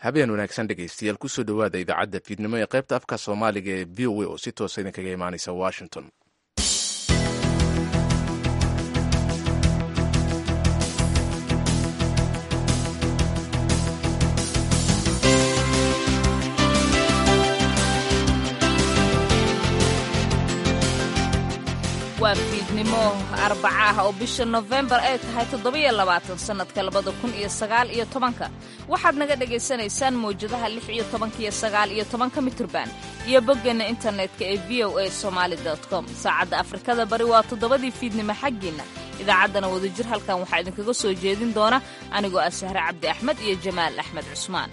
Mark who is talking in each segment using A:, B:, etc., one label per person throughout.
A: habeen wanaagsan dhegaystayaal kusoo dhowaada idaacadda fiidnimo ee qaybta afka soomaaliga ee v o a oo si toosa idinkaga imaanaysa washington
B: waa fiidnimo arbaca ah oo bisha nofembar ay tahay toddobiyo labaatan sannadka labada kun iyo sagaal iyo tobanka waxaad naga dhagaysanaysaan mawjadaha lix iyo tobanka iyo sagaal iyo tobanka mitirban iyo boggeenna internetka ee v o a somaali com saacadda afrikada bari waa toddobadii fiidnimo xaggiinna idaacaddana wadajir halkan waxaa idinkaga soo jeedin doona anigoo ah sahre cabdi axmed iyo jamaal axmed cusmaan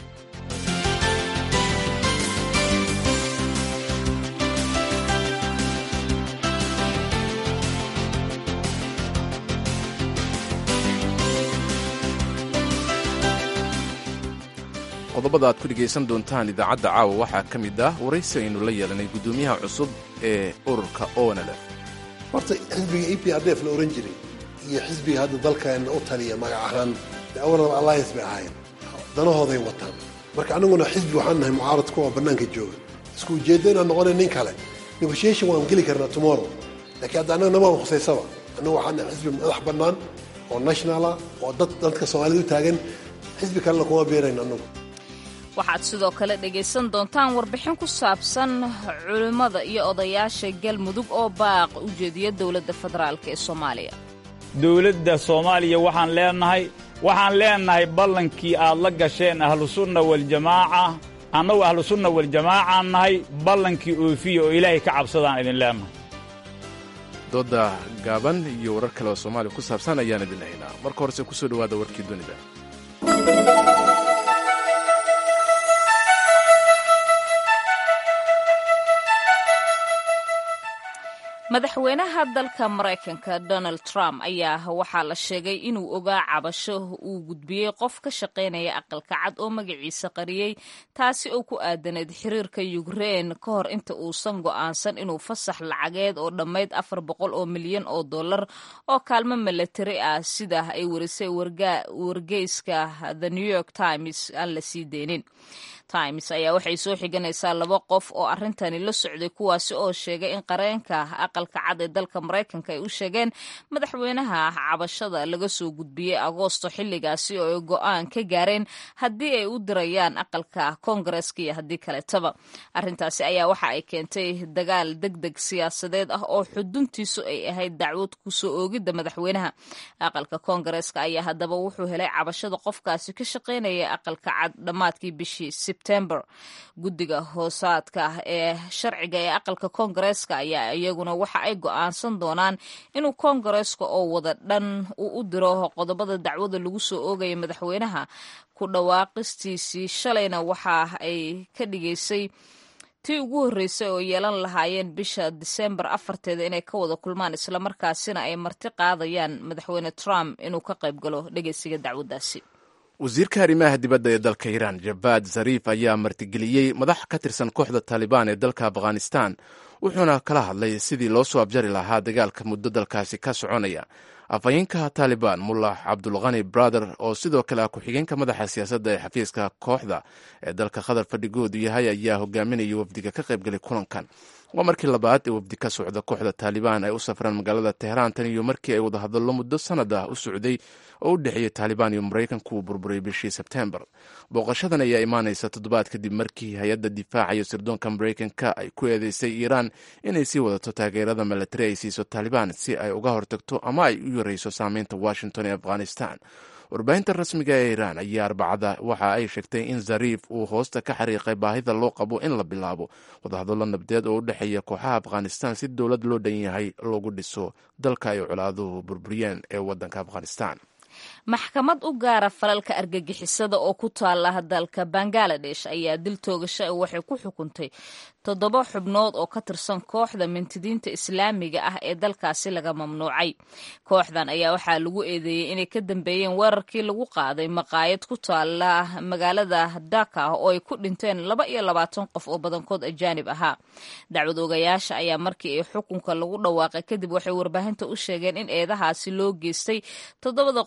A: qodobada aad ku dhegaysan doontaan idaacadda caawa waxaa ka mid ah waraysi aynu la yeelanay guddoomiyaha cusub ee ururka onlf
C: horta xisbiga e p r d f la ohan jiray iyo xisbiga hadda dalkeenna u taliya magac ahaan awalaba alliance bay ahaayeen danahooday wataan marka annaguna xisbi waxaan nahay mucaarad kuwa bannaanka jooga isku ujeeddo inaan noqonay nin kale negotiation waan geli karnaa tomorrow laakiin hadda annaga namaan khusaysaba annagu waxaan nahay xisbi madax bannaan oo nationala oo dad dadka soomaalida u taagan xisbi kalena kuma beerayn annagu
B: waxaad sidoo kale dhegaysan doontaan warbixin ku saabsan culimmada iyo odayaasha galmudug oo baaq u jeediya dowladda federaalk ee soomaaliya
D: dowladda soomaaliya waxaan leenahay waxaan leenahay ballankii aad la gasheen ahlusunna waljamaaca annagu ahlusunna waljamaacaan nahay ballankii oofiya oo ilaahay ka cabsadaan idin leenahay
A: dooda gaaban iyo warar kale oo soomaaliya ku saabsan ayaan idin haynaa marka horese kusoo dhowaada warkii dunida
B: madaxweynaha dalka maraykanka donald trump ayaa waxaa la sheegay inuu ogaa cabasho uu gudbiyey qof ka shaqaynaya aqalka cad oo magaciisa qariyey taasi oo ku aadanayd xiriirka yukrein ka hor inta uusan go'aansan inuu fasax lacageed oo dhammayd afar boqol oo milyan oo dollar oo kaalmo milatari ah sida ay warisay wargeyska the new york times aan la sii deynin times ayaa waxay soo xiganaysaa laba qof oo arrintani la socday kuwaasi oo sheegay in qareenka aqalka cad ee dalka maraykanka ay u sheegeen madaxweynaha cabashada laga soo gudbiyey agoosto xilligaasi oo ay go'aan ka gaareen haddii ay u dirayaan aqalka koongareska iyo haddii kaleetaba arrintaasi ayaa waxa ay keentay dagaal deg deg siyaasadeed ah oo xuduntiisu ay ahayd dacwad kusoo oogidda madaxweynaha aqalka koongareska ayaa haddaba wuxuu helay cabashada qofkaasi ka shaqaynaya aqalka cad dhammaadkii bishii sebtember guddiga hoosaadka ee sharciga ee aqalka koongareeska ayaa iyaguna waxa ay go'aansan doonaan inuu koongareeska oo wada dhan uu u diro qodobada dacwada lagu soo oogaya madaxweynaha ku dhawaaqistiisii shalayna waxa ay ka dhigaysay tii ugu horreysay oo yeelan lahaayeen bisha disembar afarteeda inay ka wada kulmaan islamarkaasina ay marti qaadayaan madaxweyne trump inuu ka qayb galo dhegeysiga dacwaddaasi
A: wasiirka arrimaha dibadda ee dalka iiraan jabaad zariif ayaa martigeliyey madax ka tirsan kooxda taalibaan ee dalka afghanistan wuxuuna kala hadlay sidii loo soo abjari lahaa dagaalka muddo dalkaasi ka soconaya afhayeenka taalibaan mullah cabdulkhani brother oo sidoo kale ah ku-xigeenka madaxa siyaasadda ee xafiiska kooxda ee dalka qatar fadhigoodu yahay ayaa hogaaminaya wafdiga ka qaybgalay kulankan waa markii labaad ee wafdi ka socda kooxda taalibaan ay u safraan magaalada teheraan tan iyo markii ay wadahadallo muddo sanad ah u socday oo u dhexeeyey taalibaan iyo maraykanku uu burburay bishii sebtembar booqashadan ayaa imaanaysa toddobaad kadib markii hay-adda difaaca iyo sirdoonka maraykanka ay ku eedeysay iiraan inay sii wadato taageerada milatari ay siiso taalibaan si ay uga hortagto ama ay u yareyso saameynta washington ee afghanistan warbaahinta rasmiga ee iiraan ayaa arbacada waxa ay sheegtay in zariif uu hoosta ka xariiqay baahida loo qabo in la bilaabo wadahadallo nabdeed oo u dhexeeya kooxaha afghanistan si dowlad loo dhan yahay loogu dhiso dalka ay colaaduhu burburiyeen ee waddanka afghanistan
B: maxkamad u gaara falalka argagixisada oo ku taala dalka bangaladesh ayaa dil toogasho waxay ku xukuntay toddoba xubnood oo ka tirsan kooxda mintidiinta islaamiga ah ee dalkaasi laga mamnuucay kooxdan ayaa waxaa lagu eedeeyey inay ka dambeeyeen weerarkii lagu qaaday maqaayad ku taala magaalada daka oo ay ku dhinteen laba iyo labaatan qof oo badankood ajaanib ahaa dacwad ogayaasha ayaa markii ay xukunka lagu dhawaaqay kadib waxay warbaahinta u sheegeen in eedahaasi loo geystay toddobada qof ee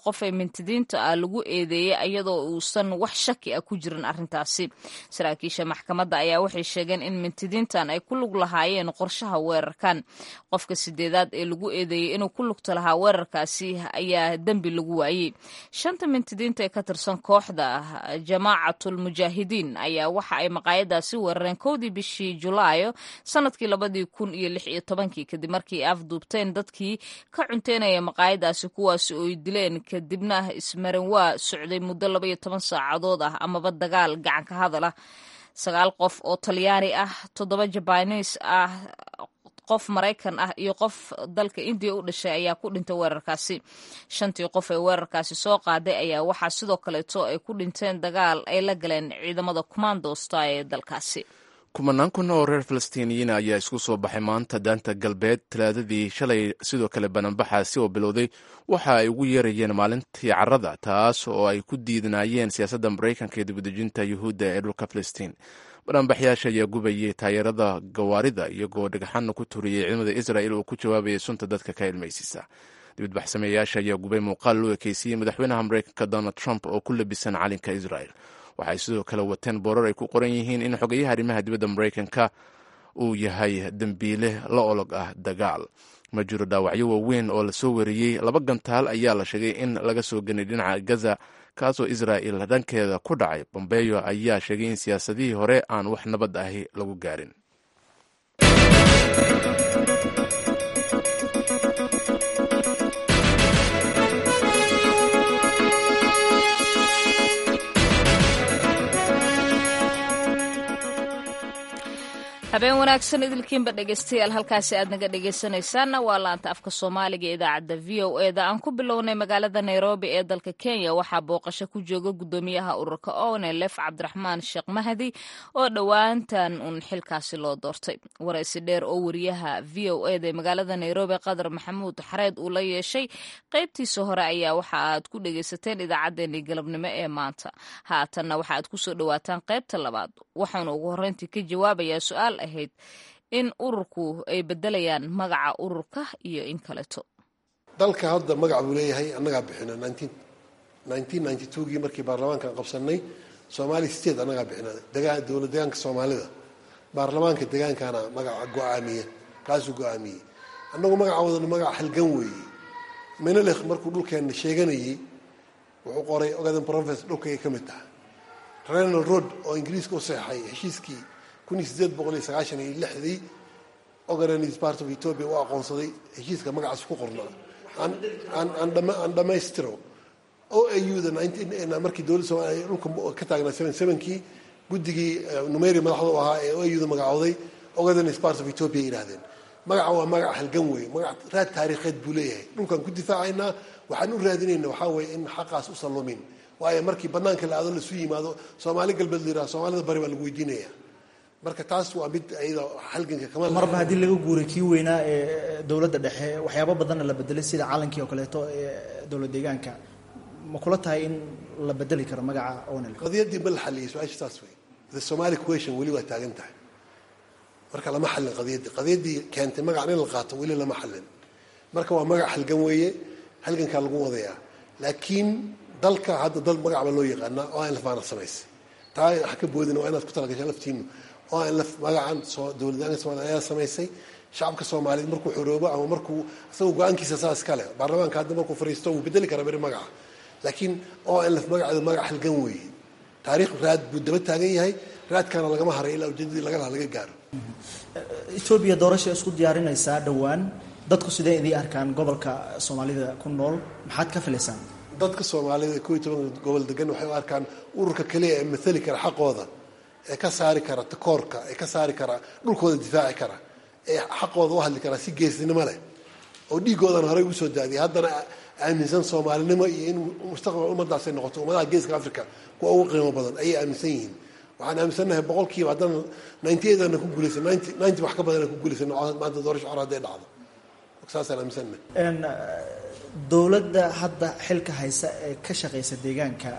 B: mintidiinta ah lagu eedeeyey iyadoo uusan wax shaki ah ku jirin arrintaasi saraakiisha maxkamadda ayaa waxay sheegeen in mintidiintan ay ku lug lahaayeen qorshaha weerarkan qofka sideedaad ee lagu eedeeyey inuu ku lugta lahaa weerarkaasi ayaa dembi lagu waayey shanta mintidiinta ee ka tirsan kooxda jamaacatul mujaahidiin ayaa waxa ay maqaayadaasi weerareen kowdii bishii julaayo sanadkii labadii kun iyo lix iyo tobankii kadib markii afduubteen dadkii ka cunteynaya maqaayadaasi kuwaasi oo ay dileen kadibna ismarin waa socday muddo laba iyo toban saacadood ah amaba dagaal gacan ka hadal ah sagaal qof oo talyaani ah toddoba jabaniis ah qof maraykan ah iyo qof dalka indiya u dhashay ayaa ku dhintay weerarkaasi shantii qof ee weerarkaasi soo qaaday ayaa waxaa sidoo kaleeto ay ku dhinteen dagaal ay la galeen ciidamada kumaandosta ee dalkaasi
A: kumanaan kun oo reer falastiiniyiin ayaa isku soo baxay maanta daanta galbeed talaadadii shalay sidoo kale bananbaxaasi oo bilowday waxa ay ugu yeerayeen maalintii carada taas oo ay ku diidnaayeen siyaasadda maraykanka ee dibadejinta yuhuudda ee dhulka falastiin bananbaxyaasha ayaa gubayay taageerada gawaarida iyagoo dhagxana ku turiyey ciidamada israel oo ku jawaabayay sunta dadka ka ilmaysiisa dibadbaxsameeyaasha ayaa gubay muuqaal loo ekeysiyey madaxweynaha maraykanka donald trump oo ku labisan calinka israel waxay sidoo kale wateen boorar ay ku qoran yihiin in xogeyaha arrimaha dibadda maraykanka uu yahay dembiile la olog ah dagaal ma jiro dhaawacyo waaweyn oo lasoo wariyey laba gantaal ayaa la sheegay in laga soo ganay dhinaca gaza kaasoo israa'il dhankeeda ku dhacay bombeyo ayaa sheegay in siyaasadihii hore aan wax nabad ahi lagu gaarin
B: habeen wanaagsan idilkiinba dhegeystayaal halkaasi aad naga dhegeysanaysaanna waa laanta afka soomaaliga idaacadda v o e da aan ku bilownay magaalada nairobi ee dalka kenya waxaa booqasho ku jooga gudoomiyaha ururka onelef cabdiraxmaan sheekh mahdi oo dhowaantan uun xilkaasi loo doortay waraysi dheer oo wariyaha v o e da magaalada nairobi qadar maxamuud xareed uu la yeeshay qaybtiisa hore ayaa waxa aad ku dhegeysateen idaacaddeenii galabnimo ee maanta haatanna waxa aad kusoo dhowaataan qaybta labaad waxaanu ugu horreyntii ka jawaabayaa su-aal ahayd in ururku ay bedelayaan magaca ururka iyo in kaleto
C: dalka hadda magac buu leeyahay annagaa bixina gii markii baarlamaankan qabsanay somali state annagaa bixina dowlad degaanka soomaalida baarlamaanka degaankaana magaca go-aamiya kaasuu go-aamiyey annagu magaca wadano magaca halgan weeye menelekh markuu dhulkeenna sheeganayey wuxuu qoray ogaden profes dhulkayga ka mid taha renal road oo ingiriiska u seexay heshiiskii kun iyo sideed boqol iyo sagaashan iyo lixdii ogaden is part of ethiopia u aqoonsaday heshiiska magacaas ku qornaa aan dhammaystiro o auda markii dowladda somaaliya dhulka ka taagnaa seven sevenkii guddigii numeri madaxda u ahaa ee o auda magacooday ogaden is part of ethiopia yidhahdeen magaca waa magac halgan weeye magac raad taariikheed buu leeyahay dhulkaan ku difaacaynaa waxaan u raadinayna waxaa weeye in xaqaas u sallumin waayo markii banaanka la aado laisu yimaado soomaali galbeed la yiraha soomaalida bari baa lagu weydiinaya marka taas waa mid ayada halganka kama
E: marba haddii laga guuray kii weynaa ee dowladda dhexe waxyaabo badanna la bedelay sida calankii oo kaleeto ee dowlad deegaanka ma kula tahay in la bedeli karo magaca onel
C: qadiyaddii ma la xaliyay su-aasha saas wey the somali question weli waa taagan tahay marka lama xallin qadiyaddii qadiyaddii keentay magacan in la qaato weli lama xallin marka waa magac halgan weeye halgankaa lagu wadayaa laakiin dalka hadda dal magac baa loo yaqaanaa oo aan lafaana samaysay taa wax ka boodina waa inaad ku talagashaa laftiinu oo aan laf magacan soo dowladdaanka somaaliya ayaa samaysay shacabka soomaaliyeed markuu xoroobo ama markuu isagoo go-aankiisa saas kale baarlamaanka hadda markuu fariisto wuu bedeli karaa beri magaca laakiin oo aan laf magaceedu magac halgan weeye taariikh raad buu daba taagan yahay raadkaana lagama haray ilaa ujeedadii laga laha laga gaaro
E: etoobiya doorasha isku diyaarinaysaa dhowaan dadku sidee idii arkaan gobolka soomaalida ku nool maxaad ka filaysaan
C: dadka soomaalida ko iyo tobanka gobol degan waxay u arkaan ururka kaliya ee maali kara xaqooda ee ka saari kara takoorka ee ka saari kara dhulkooda difaaci kara ee xaqooda u hadli kara si geesnimo leh oo dhiigoodan horey ugu soo daadiyay haddana aaminsan soomaalinimo iyo in mustaqbal ummadaasay noqoto ummadaha geeska africa kuwa ugu qiimo badan ayay aaminsan yihiin waxaan aaminsannahay boqolkiiba haddana ninety eight ana ku guulaysan ninety ninety wax ka badan ana ku guulaysan maanta doorasho hore hadday dhacdo saasaan aaminsannahay
E: dowladda hadda xilka haysa ee ka shaqaysa deegaanka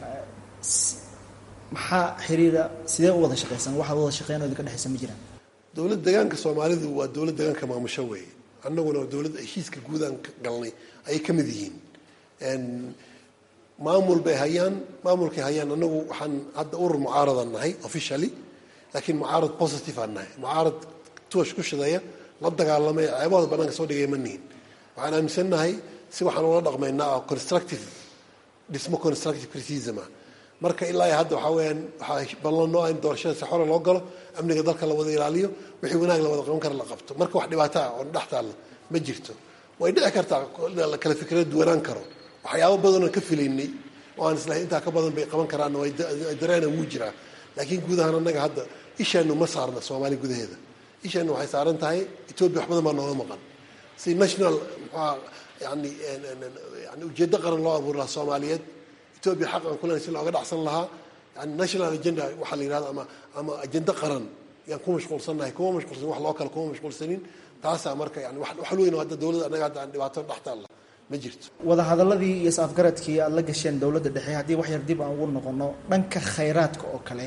E: maxaa xiriira sidee u wada shaqaysan waxaad wada shaqeyn oo idinka dhexaysa ma jiraan
C: dowlad deegaanka soomaalidu waa dowlad deegaanka maamusho weeye annaguna waa dowladda heshiiska guudaan galnay ayay ka mid yihiin maamul bay hayaan maamulkay hayaan anagu waxaan hadda urur mucaaradan nahay officially laakiin mucaarad positive aan nahay mucaarad tuwash ku shideeya la dagaalamay ceebahooda banaanka soo dhigaya ma nihin waxaan aaminsannahay si waxaan ula dhaqmaynaa oo constructive dhismo constructive criticism ah marka ilaa hadda waxaa weyaan waxaa ballanoo in doorashada si xora loo galo amniga dalka la wada ilaaliyo wixii wanaag la wada qaban kara la qabto marka wax dhibaato ah oo dhex taalla ma jirto way dhici kartaa la kala fikrada duwanaan karo waxyaabo badanoo ka filaynay oo aan islahay intaa ka badan bay qaban karaanna way dareena wuu jiraa laakiin guud ahaan annaga hadda ishaanu ma saarna soomaaliya gudaheeda ishaanu waxay saaran tahay etoobiya wax badan baa nooga maqan si national muxua yani yani ujeeddo qaran loo abuuri lahaa soomaaliyeed etoobiya xaq aan kulen si looga dhacsan lahaa yani national agenda waxaa la yihahda ama ama ajendo qaran yaan ku mashquulsannahay kuma mashquulsan wax loo kale kuma mashquulsanin taasaa marka yani wax weyn oo hadda dowladda annaga hadda aan dhibaato dhex taalla ma jirto
E: wadahadaladii iyo is-afgaradkii aada la gasheen dowladda dhexe haddii wax yar dib aan ugu noqono dhanka khayraadka oo kale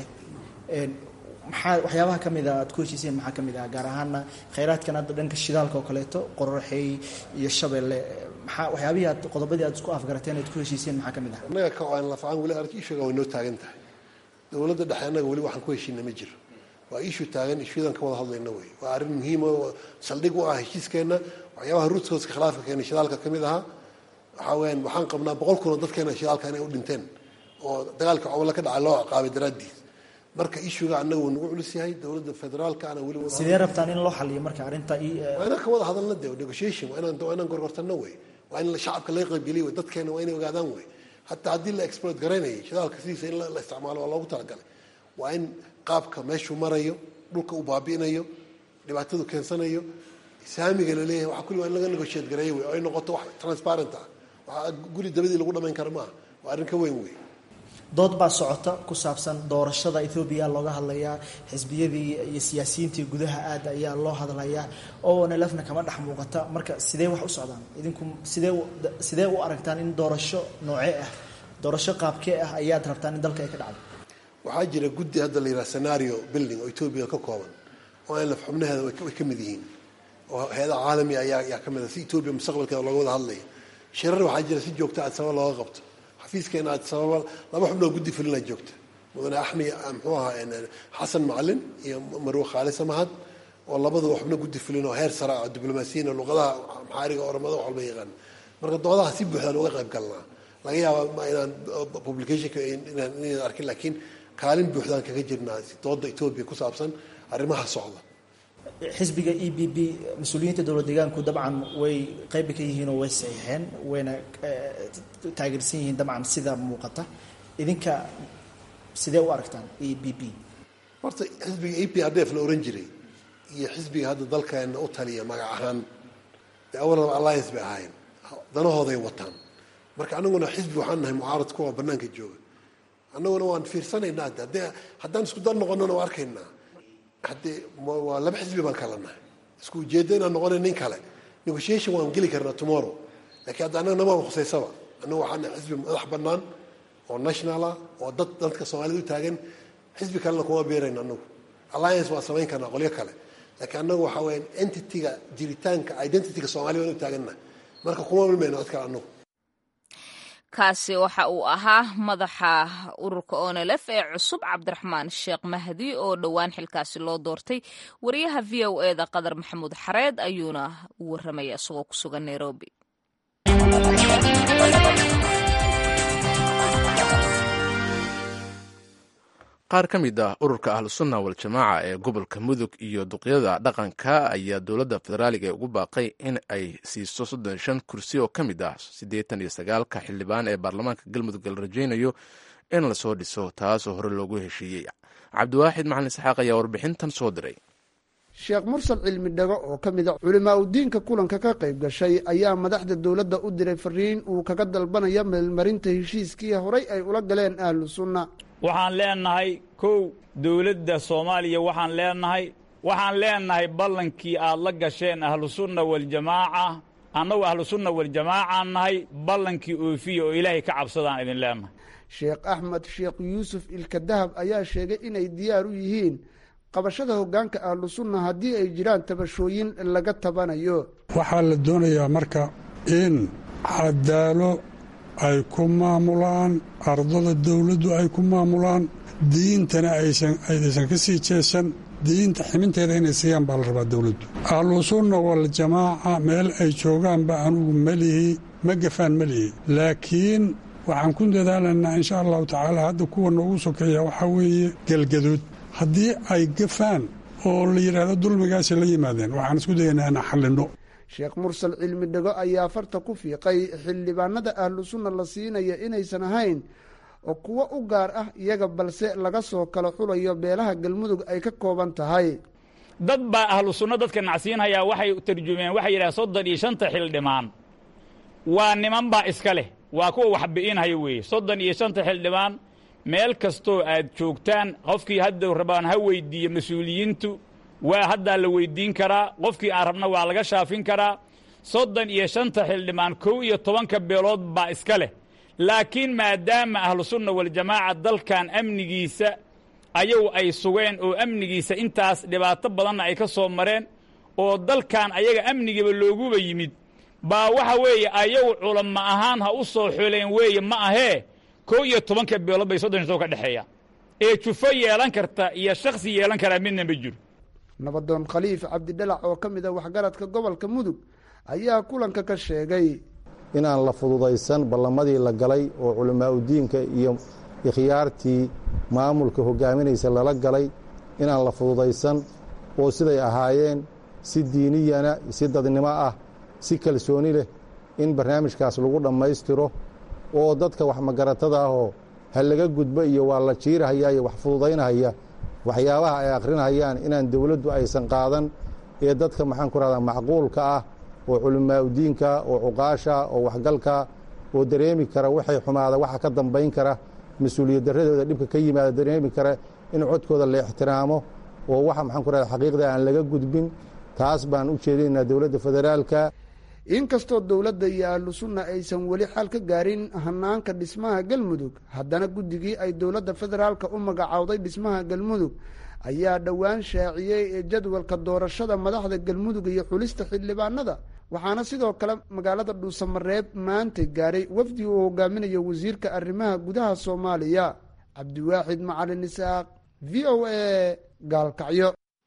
E: maxaa waxyaabaha ka mid a aad ku heshiiseen maxaa ka mid ah gaar ahaana khayraadkan hadda dhanka shidaalka oo kaleeto qorraxey iyo shabeelle maxaa waxyaabihii aad qodobadii aad isku afgarateen aad ku heshiiseen maxaa ka mid ah
C: annaga ka aan lafacaan weli arki ishuga way noo taagan tahay dowladda dhexe annaga weli waxaan ku heshiina ma jiro waa ishu taagan ishudan ka wada hadlayna wey waa arrin muhiima oo saldhig u ah heshiiskeenna waxyaabaha ruudkooska khilaafka keena shidaalka ka mid ahaa waxaa weyaan waxaan qabnaa boqol kun oo dadkeena shidaalka inay u dhinteen oo dagaalka cobole ka dhacay loo ciqaabay daraaddiis marka ishuga annaga wuu nagu culus yahay dowladda federaalka ana weli
E: sidee rabtaan in loo xaliyo marka arrinta
C: waa inaan ka wada hadalna de negotiation waa inaan waa inaan gorgortano wey waa in shacabka laga qaybgeliy wey dadkeena waa inay ogaadaan wey hataa haddii la exploit garaynayay shidaalka sidiisa in la isticmaalo waa loogu talagalay waa in qaabka meeshuu marayo dhulka uu baabi'inayo dhibaatadu keensanayo saamiga la leeyahay waxa kulli waa in laga negotiate gareeyo wey oo ay noqoto wax transparent ah waxaa guri dabadii lagu dhamayn kara maaha waa arrin ka weyn wey
E: dood baa socota ku saabsan doorashada ethoobiya looga hadlayaa xisbiyadii iyo siyaasiyiintii gudaha aad ayaa loo hadlayaa oo nlfna kama dhex muuqata marka sidee wax u socdaan idinku sidee sidee u aragtaan in doorasho noocee ah doorasho qaabkee ah ayaad rabtaan in dalka ay ka dhacdo
C: waxaa jira guddi hadda la yidhaha scenario building oo etoobiya ka kooban oo nlf xubnaheeda way ka mid yihiin oo hay-adaha caalamiga ayaa ayaa ka mid a si etoobiya mustaqbalkeeda looga wada hadlaya shirar waxaa jira si joogta aad sabab looga qabto xafiiskeena aad sababa laba xubnoo guddi fulina joogta mudane axmi muxuu ahaa xasan macalin iyo marwe khaali samahad oo labaduba xubno guddi fulin oo heer sare ah diblomaasiyiin oo luqadaha maxaariga oramada wax walba yaqaan marka doodaha si buuxdaan uga qayb galnaa laga yaaba inaan publicationka inaan arkin laakiin kaalin buuxdaan kaga jirnaa dooda etoobiya ku saabsan arrimaha socda
E: xisbiga e b b mas-uuliyiinta dowlad deegaanku dabcan way qeybi ka yihiin oo way saxiixeen wayna taageersan yihiin dabcan sida muuqata idinka sidee u aragtaan e b b
C: horta xisbiga e p r d f la ohan jiray iyo xisbiga hadda dalkeena u taliya magac ahaan dee awalaba alliance bay ahaayeen danahooday wataan marka anaguna xisbi waxaan nahay mucaarad kuwa banaanka jooga annaguna waan fiirsanaynaa de haddaan isku dar noqonona waa arkaynaa haddee waa laba xisbi baan kala nahay isku ujeeddo inaan noqona nin kale negotiation waan geli karnaa tomorrow lakiin hadda annaga nama khusaysaba annaga waxaan nahay xisbi madax bannaan oo national ah oo dad dadka soomaalida u taagan xisbi kalena kuma beerayno annagu alliance waan samayn karnaa qolyo kale laakiin annagu waxaa weyaan entity-ga jiritaanka identityga soomaliya waan u taagannahay marka kuma milmayno cod kale annagu
B: kaasi waxa uu ahaa madaxa ururka onlf ee cusub cabdiraxmaan sheekh mahdi oo dhowaan xilkaasi loo doortay wariyaha v o e da qadar maxamuud xareed ayuuna u waramaya isagoo ku sugan nairobi
A: qaar ka mid ah ururka ahlusunna waljamaaca ee gobolka mudug iyo duqyada dhaqanka ayaa dowladda federaaliga ee ugu baaqay in ay siiso soddon shan kursi oo ka mid ah siddeetan iyo sagaalka xildhibaan ee baarlamaanka galmudug la rajaynayo in lasoo dhiso taasoo hore loogu heshiiyey cabdiwaaxid macalin isxaaq ayaa warbixintan soo diray
F: sheekh mursal cilmi dhago oo ka mid a culimaa udiinka kulanka ka qayb gashay ayaa madaxda dowladda u diray fariin uu kaga dalbanaya meelmarinta heshiiskii horay ay ula galeen ahlu sunna
D: waxaan leenahay kow dowladda soomaaliya waxaan leenahay waxaan leenahay ballankii aad la gasheen ahlusunna waljamaaca annagu ahlusunna waljamaacaan nahay ballankii oofiya oo ilaahay ka cabsadaan idin leenahay
F: sheekh axmed sheekh yuusuf ilka dahab ayaa sheegay inay diyaar u yihiin qabashada hoggaanka ahlu sunna haddii ay jiraan tabashooyin laga tabanayo
G: waxaa la doonayaa marka in cadaalo ay ku maamulaan ardada dowladdu ay ku maamulaan diintana aysan ka sii jeesan diinta ximinteeda inay siiyaan baa la rabaa dowladdu ahlusunna waljamaaca meel ay joogaanba anugu melihi ma gafaan melihi laakiin waxaan ku dadaalaynaa insha allahu tacaala hadda kuwa noogu sokeeya waxaa weeye galgaduud haddii ay gafaan oo la yidhaahdo dulmigaasi la yimaadeen waxaan isku dayaynaa inaan xallinno
F: sheekh mursal cilmi dhego ayaa farta ku fiiqay xildhibaanada ahlu sunna la siinaya inaysan ahayn oo kuwo u gaar ah iyaga balse laga soo kala xulayo beelaha galmudug ay ka kooban tahay
D: dad baa ahlu sunno dadka nacsiinhayaa waxay tarjumeen waxay yidhaha soddon iyo shanta xildhibaan waa niman baa iska leh waa kuwa wax bi'inhaya weeye soddon iyo shanta xildhibaan meel kastoo aad joogtaan qofkii hadda rabaan ha weyddiiye mas-uuliyiintu waa haddaa la weyddiin karaa qofkii aan rabna waa laga shaafin karaa soddon iyo shanta xildhibaan kow iyo tobanka beelood baa iska leh laakiin maadaama ahlusunna waljamaaca dalkan amnigiisa ayagu ay sugeen oo amnigiisa intaas dhibaato badanna ay ka soo mareen oo dalkan ayaga amnigiiba looguba yimid baa waxa weeye ayagu culamo ahaan ha u soo xuleen weeye ma ahee kow iyo tobanka beelood bay soddon soo ka dhexeeya ee jufo yeelan karta iyo shakhsi yeelan karaa midna ma jiro
F: nabadoon khaliif cabdidhalac oo ka mid a waxgaradka gobolka mudug ayaa kulanka ka sheegay
H: inaan la fududaysan ballamadii la galay oo culamaauddiinka iyo ikhyaartii maamulka hogaaminaysa lala galay inaan la fududaysan oo siday ahaayeen si diiniyana si dadnimo ah si kalsooni leh in barnaamijkaas lagu dhammaystiro oo dadka wax magaratada ahoo ha laga gudbo iyo waa la jiirahaya iyo wax fududaynahaya waxyaabaha ay akhrinahayaan inaan dowladdu aysan qaadan ee dadka maxaan ku rahdaa macquulka ah oo culimaauddiinka oo cuqaasha oo waxgalka oo dareemi kara waxay xumaada waxa ka dambayn kara mas-uuliyad darradooda dhibka ka yimaada dareemi kara in codkooda la ixtiraamo oo waxa maxaan ku rahda xaqiiqda aan laga gudbin taas baan u jeedinaynaa dowladda federaalka
F: inkastoo dowladda iyo ahlu sunna aysan weli xal ka gaarin hanaanka dhismaha galmudug haddana guddigii ay dowladda federaalka u magacowday dhismaha galmudug ayaa dhowaan shaaciyey ee jadwalka doorashada madaxda galmudug iyo xulista xildhibaanada waxaana sidoo kale magaalada dhuusamareeb maanta gaaray wafdi uu hogaaminayo wasiirka arrimaha gudaha soomaaliya cabdiwaaxid macalin isaaq v o a gaalkacyo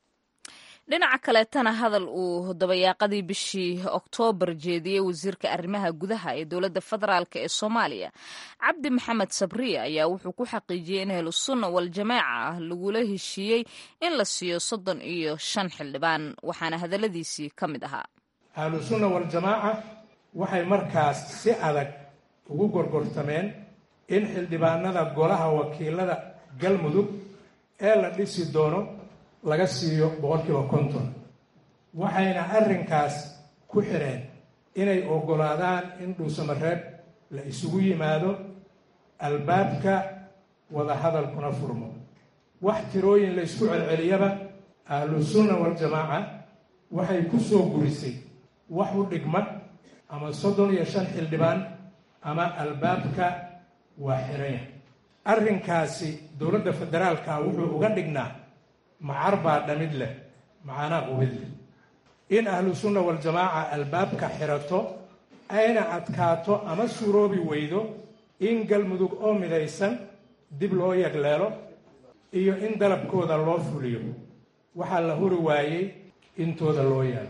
B: dhinaca kaleetana hadal uu dabayaaqadii bishii oktoobar jeediyey wasiirka arrimaha gudaha ee dowladda federaalk ee soomaaliya cabdi maxamed sabriye ayaa wuxuu ku xaqiijiyey in ahlu sunna waljamaaca ah lagula heshiiyey in la siiyo soddon iyo shan xildhibaan waxaana hadalladiisii ka mid ahaa
I: ahlu sunna waljamaaca waxay markaas si adag ugu gorgortameen in xildhibaanada golaha wakiilada galmudug ee la dhisi doono laga siiyo boqolkiiba konton waxayna arrinkaas ku xidheen inay oggolaadaan in dhuusamareeb la isugu yimaado albaabka wadahadalkuna furmo wax tirooyin la ysku celceliyaba ahlu sunna waljamaaca waxay ku soo gurisay wax u dhigma ama soddon iyo shan xildhibaan ama albaabka waa xiranya arrinkaasi dowladda federaalka wuxuu uga dhignaa macar baa dhamid leh macanaa qubid leh in ahlu sunna waljamaaca albaabka xirato ayna adkaato ama suuroobi weydo in galmudug oo midaysan dib loo yagleelo iyo in dalabkooda loo fuliyo waxaa la huri waayey intooda loo yaalo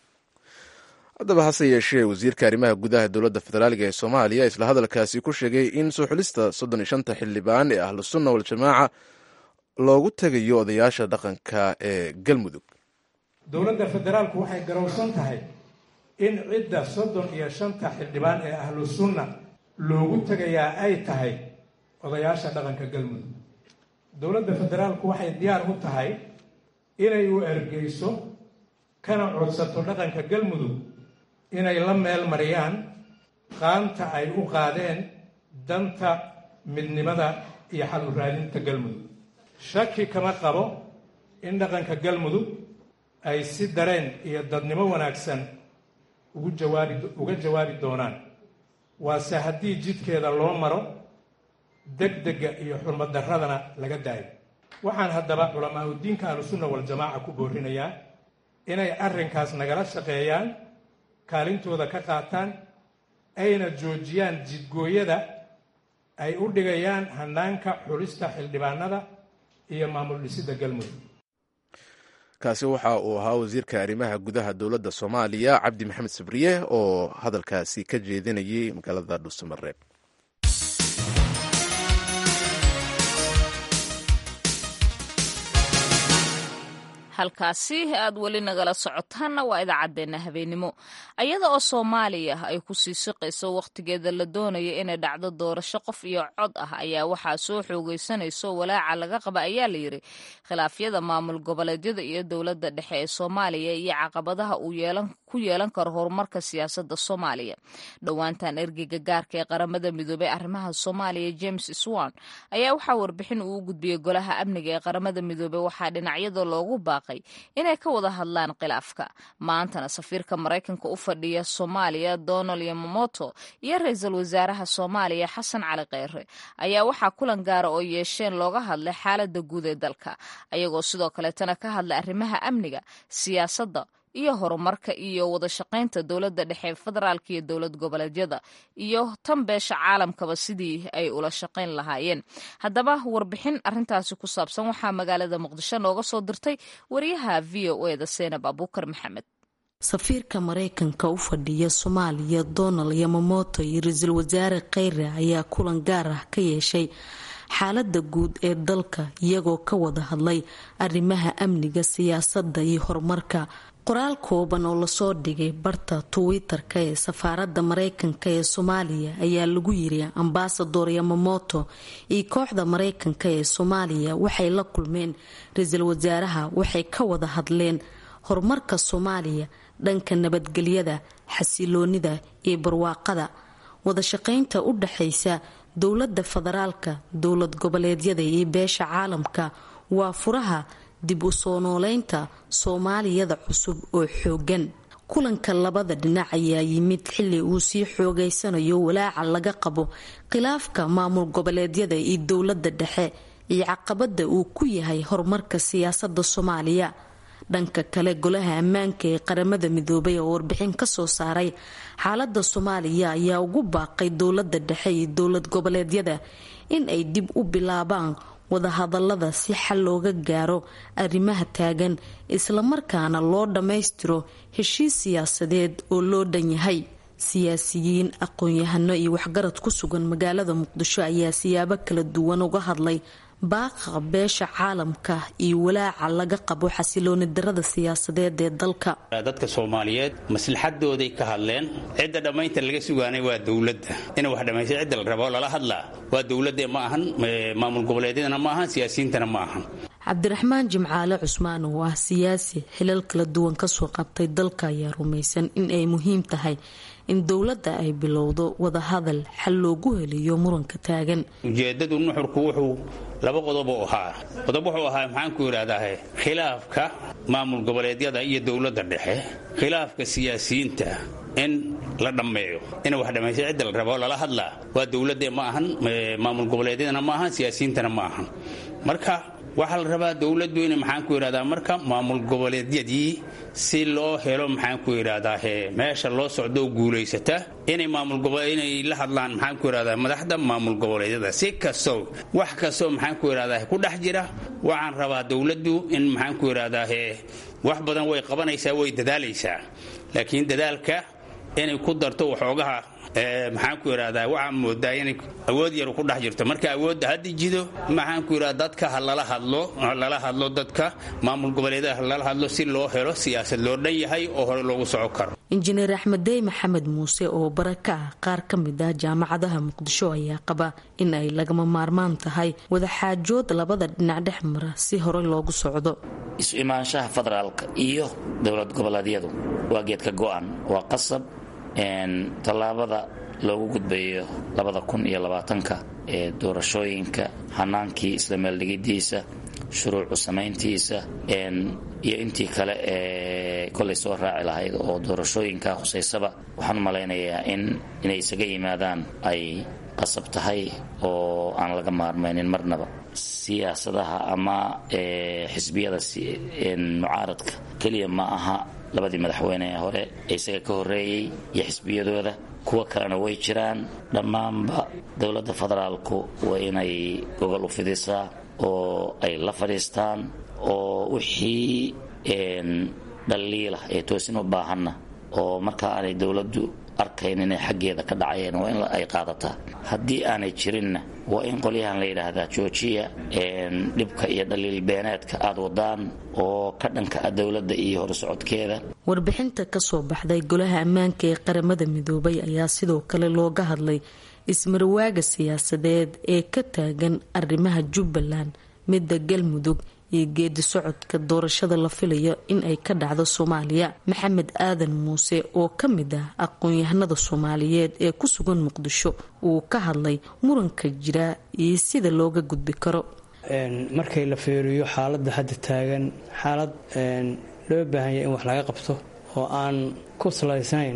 A: haddaba hase yeeshee wasiirka arrimaha gudaha dowladda federaaliga ee soomaaliya isla hadalkaasi ku sheegay in soo xulista soddon iyo shanta xildhibaan ee ahlu sunna waljamaaca loogu tegayo odayaasha dhaqanka ee galmudug
I: dowladda federaalku waxay garowsan tahay in cidda soddon iyo shanta xildhibaan ee ahlu sunna loogu tegayaa ay tahay odayaasha dhaqanka galmudug dowladda federaalku waxay diyaar u tahay inay u ergeyso kana codsato dhaqanka galmudug inay la meel mariyaan qaanta ay u qaadeen danta midnimada iyo xal u raadinta galmudug shaki kama qabo in dhaqanka galmudug ay si dareen iyo dadnimo wanaagsan ugu jawaabi uga jawaabi doonaan waase haddii jidkeeda loo maro degdega iyo xurmad darradana laga daayo waxaan haddaba culamaa udiinka ahlusunna waljamaaca ku boorinayaa inay arrinkaas nagala shaqeeyaan kaalintooda ka qaataan ayna joojiyaan jidgooyada ay u dhigayaan hanaanka xulista xildhibaanada iyo maamul dhisidda galmudug
A: kaasi waxa uu ahaa wasiirka arrimaha gudaha dowladda soomaaliya cabdi maxamed sabriye oo hadalkaasi ka jeedinayay magaalada dhuusamareeb
B: halkaasi aad weli nagala socotaanna waa idaacaddeenna habeenimo ayada oo soomaaliya ay ku sii siqayso wakhtigeeda la doonaya inay dhacdo doorasho qof iyo cod ah ayaa waxaa soo xoogaysanayso walaaca laga qaba ayaa layidhi khilaafyada maamul goboleedyada iyo dowladda dhexe ee soomaaliya iyo caqabadaha uu ku yeelan karo horumarka siyaasadda soomaaliya dhowaantan ergeyga gaarka ee qaramada midoobey arrimaha soomaaliya james swan ayaa waxaa warbixin uu u gudbiyey golaha amniga ee qaramada midoobey waxaa dhinacyada loogu baaqay inay ka wada hadlaan khilaafka maantana safiirka maraykanka u fadhiya soomaaliya donald yamamoto iyo ra-iisul wasaaraha soomaaliya xasan cali kheyre ayaa waxaa kulan gaara oo yeesheen looga hadlay xaalada guud ee dalka ayagoo sidoo kaleetana ka hadlay arrimaha amniga siyaasadda iyo horumarka iyo wada shaqaynta dowladda dhexe federaalka iyo dowlad goboleedyada iyo tan beesha caalamkaba sidii ay ula shaqayn lahaayeen haddaba warbixin arintaasi ku saabsan waxaa magaalada muqdisho nooga soo dirtay wariyaha v o e da seenab abuukar maxamed
J: safiirka maraykanka u fadhiya soomaaliya donald yamamoto iyo ra-iisul wasaare kheyre ayaa kulan gaar ah ka yeeshay xaalada guud ee dalka iyagoo ka wada hadlay arrimaha amniga siyaasadda iyo horumarka qoraal kooban oo lasoo dhigay barta twitter-ka ee safaaradda maraykanka ee soomaaliya ayaa lagu yiri ambasador yamamoto iyo kooxda maraykanka ee soomaaliya waxay la kulmeen ra-iisul wasaaraha waxay ka wada hadleen horumarka soomaaliya dhanka nabadgelyada xasiloonida iyo barwaaqada wadashaqaynta u dhaxaysa dowladda federaalka dowlad goboleedyada iyo beesha caalamka waa furaha dib u soo nooleynta soomaaliyada cusub oo xoogan kulanka labada dhinac ayaa yimid xili uu sii xoogaysanayo walaaca laga qabo khilaafka maamul goboleedyada iyo dowladda dhexe iyo caqabada uu ku yahay horumarka siyaasada soomaaliya dhanka kale golaha ammaanka ee qaramada midoobay oo warbixin kasoo saaray xaalada soomaaliya ayaa ugu baaqay dowlada dhexe iyo dowlad goboleedyada in ay dib u bilaabaan wadahadalada si xal looga gaaro arrimaha taagan islamarkaana loo dhammaystiro heshiis siyaasadeed oo loo dhan yahay siyaasiyiin aqoon-yahano iyo waxgarad ku sugan magaalada muqdisho ayaa siyaabo kala duwan uga hadlay baaqa beesha caalamka iyo walaaca laga qabo xasilooni darada siyaasadeed ee dalka
K: dadka soomaaliyeed maslaxadooday ka hadleen cidda dhammaynta laga sugaanay waa dowladda ina wax dhammaysta cidda la rabo lala hadlaa waa dowladda ma ahan maamul goboleedyadana ma ahan siyaasiyiintana ma ahan
J: cabdiraxmaan jimcaale cusmaan oo ah siyaasi xilal kala duwan kasoo qabtay dalka ayaa rumaysan in ay muhiim tahay in dowladda ay bilowdo wadahadal xal loogu heliyo muranka taagan
K: ujeedadu nuxurku wuxuu laba qodob u ahaa qodob wuxuu ahaa maxaanku yidhaahdaa khilaafka maamul goboleedyada iyo dowladda dhexe khilaafka siyaasiyiinta in la dhammeeyo ina wax dhammaysta cidda la rabo lala hadlaa waa dowladda ma ahan maamul goboleedyadana ma ahan siyaasiyiintana ma ahan marka waxaa la rabaa dowladdu ina maxaanku yidhahdaa marka maamul goboleedyadii si loo helo maxaanku yidhahdaa meesha loo socdo guulaysata inay maamulinay la hadlaan maxaanku yidhahdaa madaxda maamul goboleedyada si kastoo wax kastoo maxaanku yidhahdaa ku dhex jira waxaan rabaa dowladdu in maxaanku yidhahdaa wax badan way qabanaysaa way dadaalaysaa laakiin dadaalka inay ku darto waxoogaha maxaanku yidhahdaa waxaa moodaa inay awood yar ku dhex jirto marka awoodda hadda jido maxaanku yidhahda dadka ha lala hadlo lala hadlo dadka maamul goboleedaha ha lala hadlo si loo helo siyaasad loo dhan yahay oo hore loogu soco karo
J: injineer axmeddey maxamed muuse oo bara ka ah qaar ka mid ah jaamacadaha muqdisho ayaa qaba in ay lagama maarmaan tahay wadaxaajood labada dhinac dhex mara si hore loogu socdo
L: isu imaanshaha federaalka iyo dowlad goboleedyadu waa geedka go-an waa qasab tallaabada loogu gudbayo labada kun iyo labaatanka ee doorashooyinka hanaankii isla meeldhigidiisa shuruucu samayntiisa iyo intii kale ee kolay soo raaci lahayd oo doorashooyinka khusaysaba waxaan u malaynayaa in inay isaga yimaadaan ay qasab tahay oo aan laga maarmaynin marnaba siyaasadaha ama xisbiyada mucaaradka keliya ma aha labadii madaxweyne ee hore ee isaga ka horreeyey iyo xisbiyadooda kuwo kalena way jiraan dhammaanba dowladda federaalku waa inay gogol u fidisaa oo ay la fadhiistaan oo wixii dhaliila ee toosin u baahanna oo marka aanay dowladdu arkayn inay xaggeeda ka dhacayeen waa in ay qaadataa haddii aanay jirinna waa in qolyahan la yidhaahdaa joojiya dhibka iyo dhaliil beeneedka aad wadaan oo ka dhanka ah dowladda iyo horsocodkeeda
J: warbixinta kasoo baxday golaha ammaanka ee qaramada midoobay ayaa sidoo kale looga hadlay ismarwaaga siyaasadeed ee ka taagan arrimaha jubbaland midda galmudug iyo geedi socodka doorashada la filayo in ay ka dhacdo soomaaliya maxamed aadan muuse oo ka mid ah aqoon-yahanada soomaaliyeed ee ku sugan muqdisho uu ka hadlay muranka jira iyo sida looga gudbi karo
M: markay la feeriyo xaaladda hadda taagan xaalad loo baahanya in wax laga qabto oo aan ku salaysnayn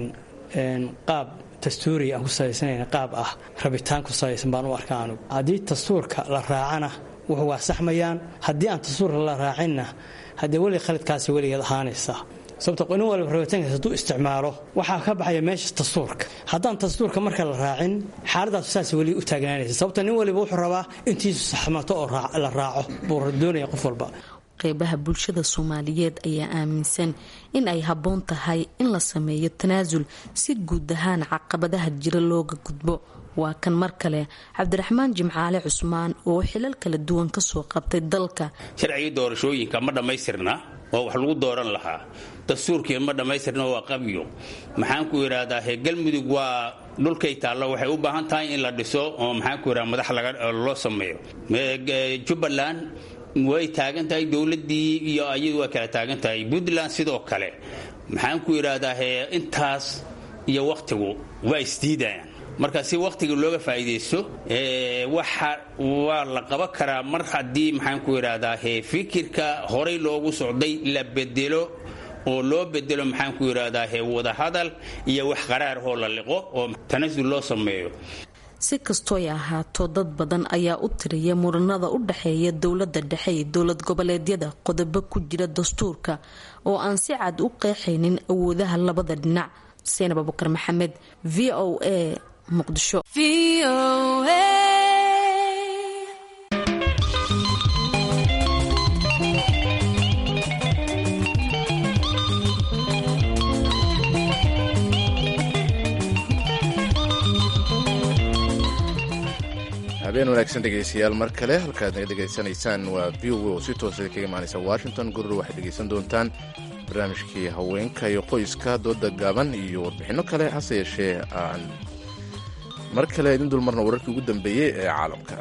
M: qaab dastuuriya aan ku salaysnayn qaab ah rabitaan ku salaysan baan u arkaa anugu haddii dastuurka la raacana wuxuu waa saxmayaan haddii aan dastuurka la raacinna haddee weli khaladkaasi weligeed ahaanaysaa sababto nin walba rabitaankaas hadduu isticmaalo waxaa ka baxaya meesha dastuurka haddaan dastuurka marka la raacin xaaladaas saas weli u taagnaanaysa sababto nin waliba wuxuu rabaa intiisu saxmato oo la raaco buu doonaya qof walba
J: qeybaha bulshada soomaaliyeed ayaa aaminsan in ay habboon tahay in la sameeyo tanaasul si guud ahaan caqabadaha jira looga gudbo waa kan mar kale cabdiraxmaan jimcaale cusmaan oo xilal kala duwan kasoo qabtay dalka
K: sharcigii doorashooyinka ma dhammaystirna oo wax lagu dooran lahaa dastuurkii ma dhammaystirna waa qabyo maxaan ku idhaahdaa he galmudug waa dhulkay taallo waxay u baahan tahay in la dhiso oo maxaan ku idhahda madax loo sameeyo jubbaland way taagan tahay dowladdii iyo ayadu waa kala taagan tahay puntland sidoo kale maxaan ku idhaahdaa he intaas iyo wakhtigu waa isdiidayaan marka si wakhtiga looga faa'iidaysto waxa waa la qaban karaa mar haddii maxaan ku idhaahdaa he fikirka horay loogu socday la bedelo oo loo bedelo maxaan ku idhaahdaa he wadahadal iyo wax qaraar oo la liqo oo tanasul loo sameeyo
J: si kastooy ahaato dad badan ayaa u tiriya muranada u dhexeeya dowladda dhexe iyo dowlad goboleedyada qodobo ku jira dastuurka oo aan si cad u qeexaynin awoodaha labada dhinac seenab abukar maxamed v o a muqdisho
A: habeen wanaagsan dhegaystayaal mar kale halkaad naga dhegaysanaysaan waa v o oo si toosa kaga imaanaysa washington gurur waxaad dhegaysan doontaan barnaamijkii haweenka iyo qoyska dooda gaaban iyo warbixinno kale hase yeeshee aan mar kale idin dulmarna wararkii ugu dambeeyey ee caalamka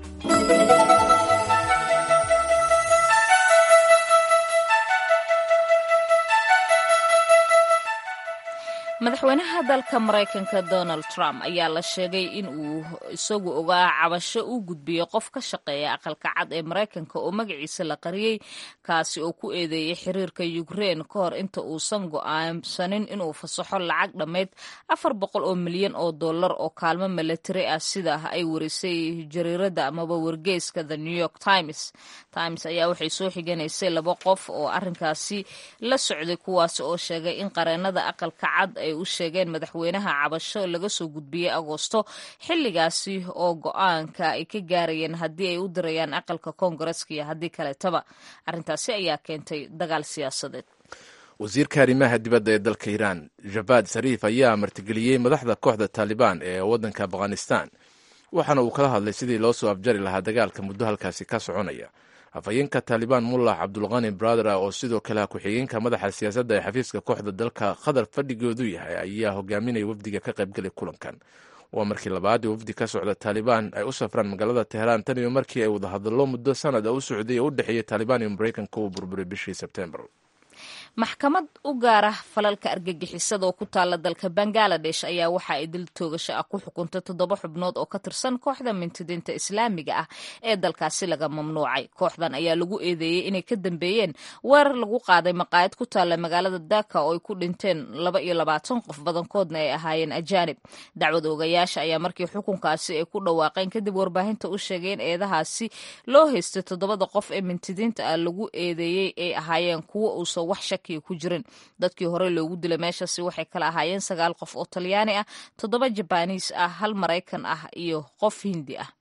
B: madaxweynaha dalka maraykanka donald trump ayaa la sheegay in uu isagu ogaa cabasho u gudbiyey qof ka shaqeeya aqalka cad ee maraykanka oo magaciisa la qariyey kaasi oo ku eedeeyey xiriirka ukrein ka hor inta uusan go'aansanin inuu fasaxo lacag dhammayd afar boqol oo milyan oo dollar oo kaalmo milatari ah sida ay warisay jariirada amaba wargeyska the new york times times ayaa waxay soo xiganaysay laba qof oo arinkaasi la socday kuwaasi oo sheegay in qareenada aqalka cad ay u sheegeen madaxweynaha cabasho laga soo gudbiyey agoosto xilligaasi oo go-aanka ay ka gaarayeen haddii ay u dirayaan aqalka koongareska iyo haddii kaleetaba arrintaasi ayaa keentay dagaal siyaasadeed
A: wasiirka arrimaha dibadda ee dalka iiraan javad sariif ayaa martigeliyey madaxda kooxda taalibaan ee waddanka afghanistan waxaana uu kala hadlay sidii loo soo afjari lahaa dagaalka muddo halkaasi ka soconaya afhayeenka taalibaan mullah cabdulqani bradera oo sidoo kale ku-xigeenka madaxa siyaasadda ee xafiiska kooxda dalka qatar fadhigoodu yahay ayaa hogaaminaya wafdiga ka qaybgalay kulankan waa markii labaad ee wafdi ka socda taalibaan ay u safraan magaalada teheraan tan iyo markii ay wadahadallo muddo sanad a u socday oo u dhexeeyay taalibaan iyo maraykanka uu burburay bishii sebtembar
B: maxkamad u gaara falalka argagixisada oo ku taala dalka bangaladesh ayaa waxa ay dil toogasho ah ku xukuntay toddoba xubnood oo ka tirsan kooxda mintidiinta islaamiga ah ee dalkaasi laga mamnuucay kooxdan ayaa lagu eedeeyey inay ka dambeeyeen weerar lagu qaaday maqaayad ku taalla magaalada daka oo ay ku dhinteen laba iyo labaatan qof badankoodna ay ahaayeen ajaanib dacwad oogayaasha ayaa markii xukunkaasi ay ku dhawaaqeen kadib warbaahinta u sheegay in eedahaasi loo haystay toddobada qof ee mintidiinta ah lagu eedeeyey ay ahaayeen kuwo uusan wax shakiya ku jirin dadkii hore loogu dilay meeshaasi waxay kala ahaayeen sagaal qof oo talyaani ah toddoba jabaniis ah hal maraykan ah iyo qof hindi ah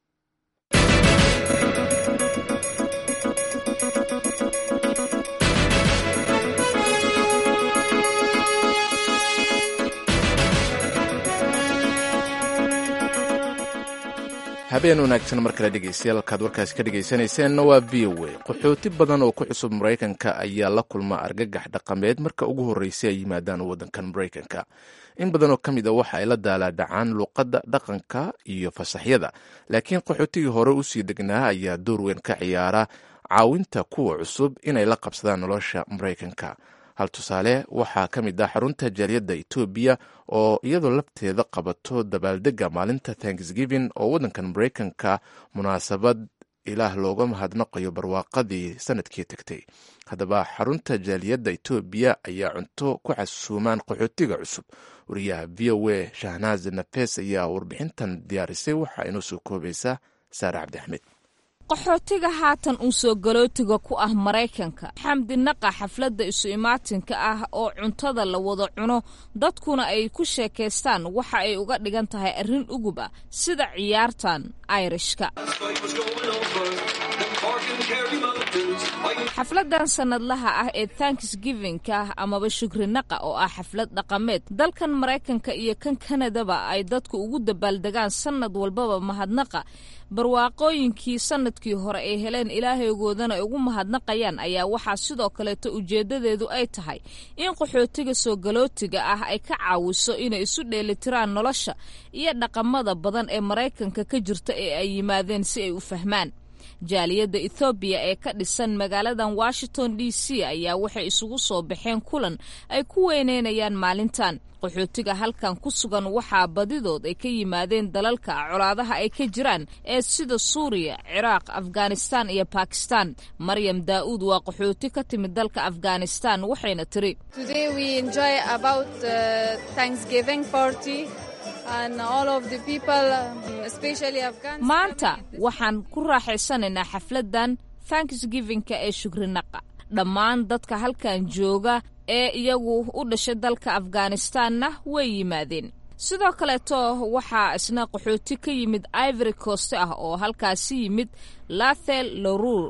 A: habeen wanaagsan mar kale dhegeystayaal halkaad warkaasi ka dhegaysanayseena waa v o a qaxooti badan oo ku cusub maraykanka ayaa la kulma argagax dhaqameed marka ugu horreysay ay yimaadaan waddankan maraykanka in badan oo ka mid a waxa ay la daalaadhacaan luuqadda dhaqanka iyo fasaxyada laakiin qaxootigii hore usii degnaa ayaa door weyn ka ciyaara caawinta kuwa cusub inay la qabsadaan nolosha maraykanka hal tusaale waxaa ka mid ah xarunta jaaliyadda etoobiya oo iyadoo lafteeda qabato dabaaldega maalinta thanksgiving oo waddankan maraykanka munaasabad ilaah looga mahadnaqayo barwaaqadii sanadkii tagtay haddaba xarunta jaaliyadda etoobiya ayaa cunto ku casuumaan qaxootiga cusub wariyaha v o a shahnaaz nafes ayaa warbixintan diyaarisay waxa inoo soo koobaysaa saare cabdi axmed
B: qaxootiga haatan uu soo galootiga ku ah maraykanka xamdi naqa xafladda isu imaatinka ah oo cuntada la wada cuno dadkuna ay ku sheekaystaan waxa ay uga dhigan tahay arrin ugub ah sida ciyaartan ayrishka xafladan sanadlaha ah ee thanksgivingka amaba shukrinaqa oo ah xaflad dhaqameed dalkan maraykanka iyo kan kanadaba ay dadku ugu dabaaldegaan sanad walbaba mahadnaqa barwaaqooyinkii sanadkii hore ay heleen ilaahaygoodana ay ugu mahadnaqayaan ayaa waxaa sidoo kaleeto ujeedadeedu ay tahay in qaxootiga soo galootiga ah ay ka caawiso inay isu dheelitiraan nolosha iyo dhaqamada badan ee maraykanka ka jirta ee ay yimaadeen si ay u fahmaan jaaliyadda ethoobiya ee ka dhisan magaaladan washington d c ayaa waxay isugu soo baxeen kulan ay ku weyneynayaan maalintan qaxootiga halkan ku sugan waxaa badidood ay ka yimaadeen dalalka colaadaha ay ka jiraan ee sida suuriya ciraaq afghanistan iyo bakistan maryam daa'uud waa qaxooti ka timid dalka afghanistan waxayna tiri maanta waxaan ku raaxaysanaynaa xafladan thanksgivingka ee shukrinaqa dhammaan dadka halkan jooga ee iyagu u dhashay dalka afghanistanna way yimaadeen sidoo kaleeto waxaa isna qaxooti ka yimid ivory coast ah oo halkaasi yimid lathel lorur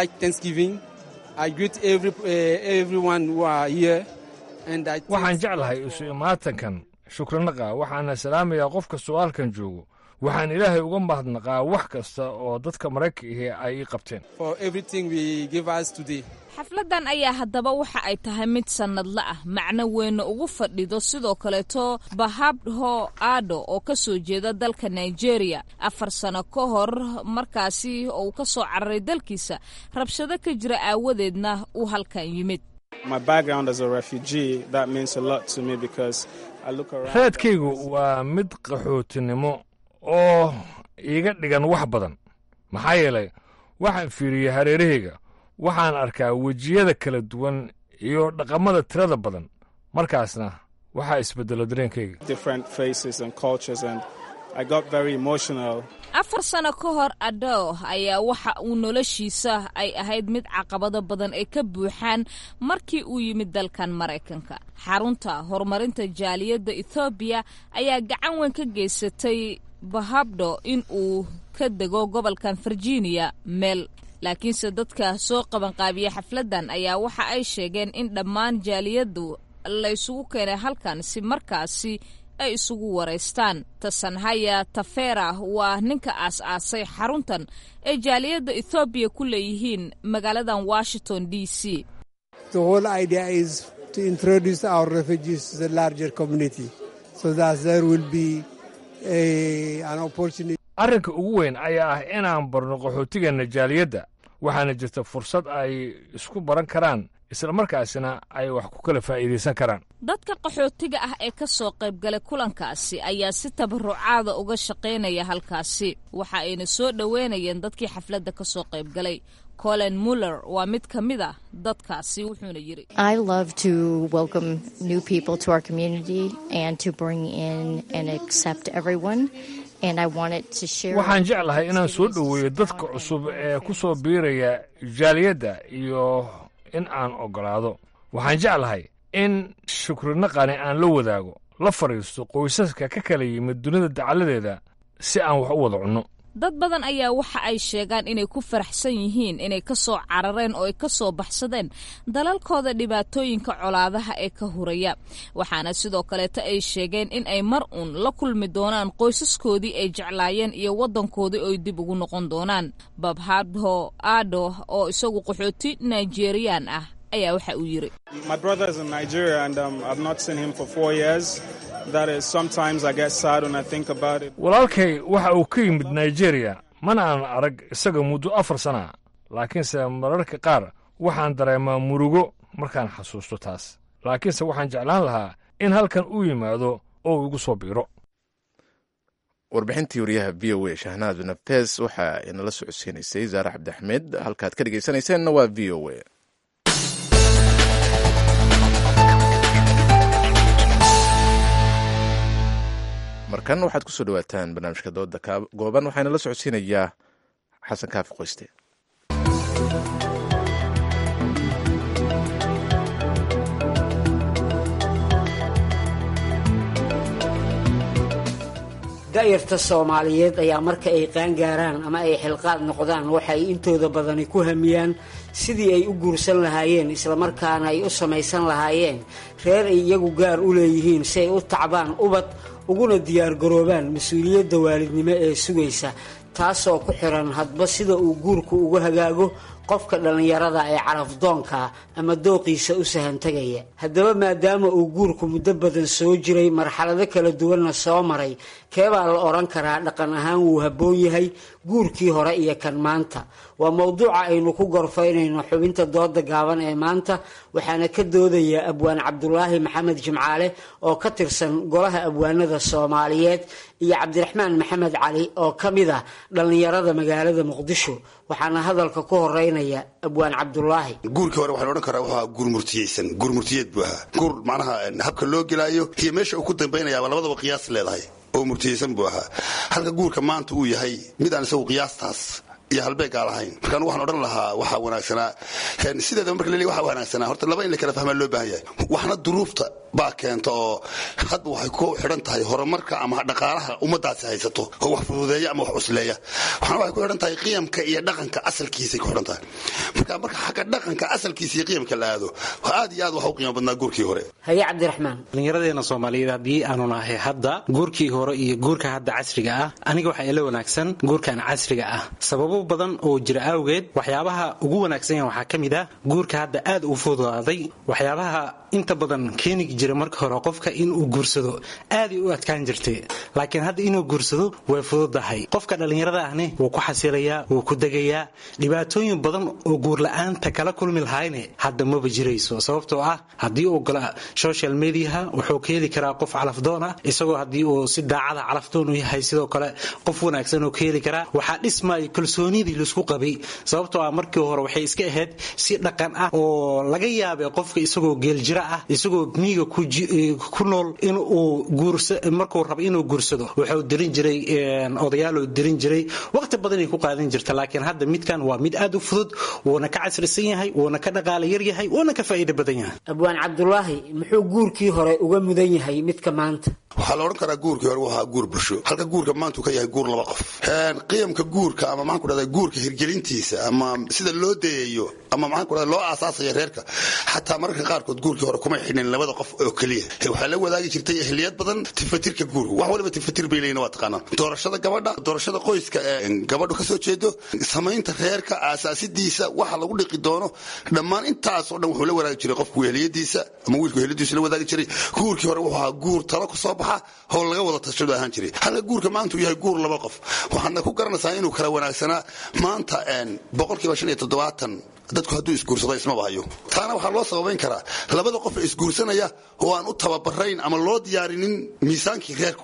N: waxaan jeclahay isu imaatankan shukranaqa waxaana salaamayaa qof kastoo halkan joogo waxaan ilaahay uga mahadnaqaa wax kasta oo dadka maraykanka ahi ay ii qabteen
B: xafladan ayaa haddaba waxa ay tahay mid sannadla ah macno weynna ugu fadhido sidoo kaleeto bahabdho ado oo ka soo jeeda dalka nigeria afar sano ka hor markaasi oo uu ka soo cararay dalkiisa rabshado ka jira aawadeedna uu halkan yimid
N: reedkaygu waa mid qaxootinimo oo iiga dhigan wax badan maxaa yeelay waxaan fiiriyey hareerahayga waxaan arkaa wejiyada kala duwan iyo dhaqamada tirada badan markaasna waxaa isbeddelo dareenkayga
B: afar sano ka hor ado ayaa waxa uu noloshiisa ay ahayd mid caqabado badan ay ka buuxaan markii uu yimid dalkan maraykanka xarunta horumarinta jaaliyadda ethoobiya ayaa gacan weyn ka geysatay bahabdho in uu ka dego gobolkan virginia meel laakiinse dadka soo qabanqaabiya xafladdan ayaa waxa ay sheegeen in dhammaan jaaliyaddu la isugu keenay halkan si markaasi ay isugu waraystaan tasanhaya tafera waa ninka aas-aasay xaruntan ee jaaliyadda ethoobiya ku leeyihiin magaaladan washington d c
N: arrinka ugu weyn ayaa ah inaan barno qaxootigeenna jaaliyadda waxaana jirta fursad ay isku baran karaan islamarkaasina ay wax ku kala faa'iidaysan karaan
B: dadka qaxootiga ah ee ka soo qaybgalay kulankaasi ayaa si tabarucaada uga shaqaynaya halkaasi waxa ayna soo dhoweynayeen dadkii xafladda ka soo qaybgalay colin muller waa mid ka mid ah dadkaasi wuxuuna yidhi
N: waxaan jeclahay inaan soo dhoweeyo dadka cusub ee ku soo biiraya jaaliyadda iyo in aan oggolaado waxaan jeclahay in shukrinaqani aan la wadaago la fadhiisto qoysaska ka kala yimid dunida dacaladeeda si aan wax u wada cunno
B: dad badan ayaa waxa ay sheegaan inay ku faraxsan yihiin inay ka soo carareen oo ay ka soo baxsadeen dalalkooda dhibaatooyinka colaadaha ee ka huraya waxaana sidoo kaleeto ay sheegeen in ay mar uun la kulmi doonaan qoysaskoodii ay jeclaayeen iyo waddankoodii oy dib ugu noqon doonaan babhadho ado oo isagu qaxooti nigeriyaan ah ayaa waxa uu yidhi
N: walaalkay waxa uu ka yimid nigeriya mana aanan arag isaga muddo afar sana laakiinse mararka qaar waxaan dareemaa murugo markaan xasuusto taas laakiinse waxaan jeclaan lahaa in halkan uu yimaado oo uu igu soo biiro
A: warbixintii wariyaha v o a shahnaad nafees waxa inala socodsiinaysay zaare cabdiaxmed halkaad ka dhegaysanayseena waa v o a markan waxaad kusoo dhawaataan barnaamijka dooda gooban waxaana la socodsiinayaa xasan kaafi qoyste
O: da'yarta soomaaliyeed ayaa marka ay qaangaaraan ama ay xilqaad noqdaan waxay intooda badani ku hamiyaan sidii ay u guursan lahaayeen islamarkaana ay u samaysan lahaayeen reer ay iyagu gaar u leeyihiin si ay u tacbaan ubad uguna diyaargaroobaan mas-uuliyadda waalidnimo ee sugaysa taasoo ku xiran hadba sida uu guurku ugu hagaago qofka dhallinyarada ee carafdoonka ama dooqiisa u sahantegaya haddaba maadaama uu guurku muddo badan soo jiray marxalado kala duwanna soo maray keebaa la odhan karaa dhaqan ahaan wuu habboon yahay guurkii hore iyo kan maanta waa mowduuca aynu ku gorfaynayno xubinta dooda gaaban ee maanta waxaana ka doodaya abwaan cabdulaahi maxamed jimcaale oo ka tirsan golaha abwaanada soomaaliyeed iyo cabdiraxmaan maxamed cali oo ka mid ah dhallinyarada magaalada muqdisho waxaana hadalka ku horeynaya abwaan cabdulaahi
P: guurkii hore waxaan odhan karaa wuxuu guur murtiyeysan guur murtiyeed buu ahaa guur macnaha habka loo gelaayo iyo meesha uu ku dambaynayaaba labadaba qiyaas leedahay oo murtiyeysan buu ahaa halka guurka maanta uu yahay mid aan isagu qiyaastaas iyo halbeegaa lahayn markaan waxaan odhan lahaa waxaa wanaagsanaa sideedaba marka laleeyahy waxaa wanaagsanaa horta laba in la kala fahmaa loo baahan yahay waxna duruufta baa keenta oo hadba waxay ku xidhan tahay horumarka ama dhaqaalaha ummadaasi haysato oo wax fududeeya ama wax cusleeya waxna waxay ku xidhan tahay qiyamka iyo dhaqanka asalkiisay ku xidhan tahay marka marka xagga dhaqanka asalkiisa iyo qiyamka la aado aad iyo aad waxa u qiimo badnaa guurkii hore
O: haye cabdiraxmaan
Q: dhallinyaradeena soomaaliyeed haddii aanu nahay hadda guurkii hore iyo guurka hadda casriga ah aniga waxaa ila wanaagsan guurkan casriga ah sababo badan oo jira awgeed waxyaabaha ugu wanaagsan yahan waxaa ka mid ah guurka hadda aad u fududaaday waxyaabaha inta badan keeni jira marka hore qofka inuu guursado aaday u adkaan jirtay laakiin hadda inuu guursado way fududahay qofka dhallinyarada ahne wuu ku xasilayaa wuu ku degayaa dhibaatooyin badan oo guurla-aanta kala kulmi lahayne hadda maba jirayso sababtoo ah haddii uu gala social mediaha wuxuu ka heli karaa qof calafdoon ah isagoo haddii uu si daacada calafdoon u yahay sidoo kale qof wanaagsan oo ka heli karaa waxaa dhismaya kalsoonidii laisku qabay sababtoo ah markii hore waxay iska ahayd si dhaqan ah oo laga yaabay qofka isagoo geeljira ah isagoo miiga ku nool inuu markuu rabo inuu guursado wuxuu dirin jiray odayaaloo dirin jiray waqti badanay ku qaadan jirta laakiin hadda midkan waa mid aad u fudud wuuna ka casrisan yahay wuuna ka dhaqaala yar yahay wuuna ka faa'iido badan yahay
O: abwaan cabdulaahi muxuu guurkii hore uga mudan yahay midka maanta
P: waxaa la odhan karaa guurkii hore wuxuu ahaa guur bulsho halka guurka maanta uu ka yahay guur laba qof qiyamka guurka ama maxaan ku dhahdaa guurka hirgelintiisa ama sida loo dayayo ama maxaan ku dhahdaa loo aasaasaya reerka xataa mararka qaarkood guurkii hore kuma xidhin labada qof oo keliya waxaa la wadaagi jirtay ehliyad badan tifatirka guurka wax waliba tifatir bay leeyihin waa taqaanaan doorashada gabadha doorashada qoyska ee gabadhu kasoo jeedo samaynta reerka aasaasidiisa waxa lagu dhiqi doono dhammaan intaasoo dhan wuxuu la wadaagi jiray qofku ehliyadiisa ama wiilku ehliyadiisa la wadaagi jiray guurkii hore wuxuu ahaa guur talo kusoo baxa oo laga wada tashado ahaan jiray halka guurka maanta uu yahay guur laba qof waxaadna ku garanaysaa inuu kala wanaagsanaa maanta boqolkiiba shan iyo toddobaatan dadku hadduu isguursado ismaba hayo taana waxaa loo sababayn karaa labada qof ee isguursanaya oo aan u tababarayn ama loo diyaarinin miisaankii reerku lahaa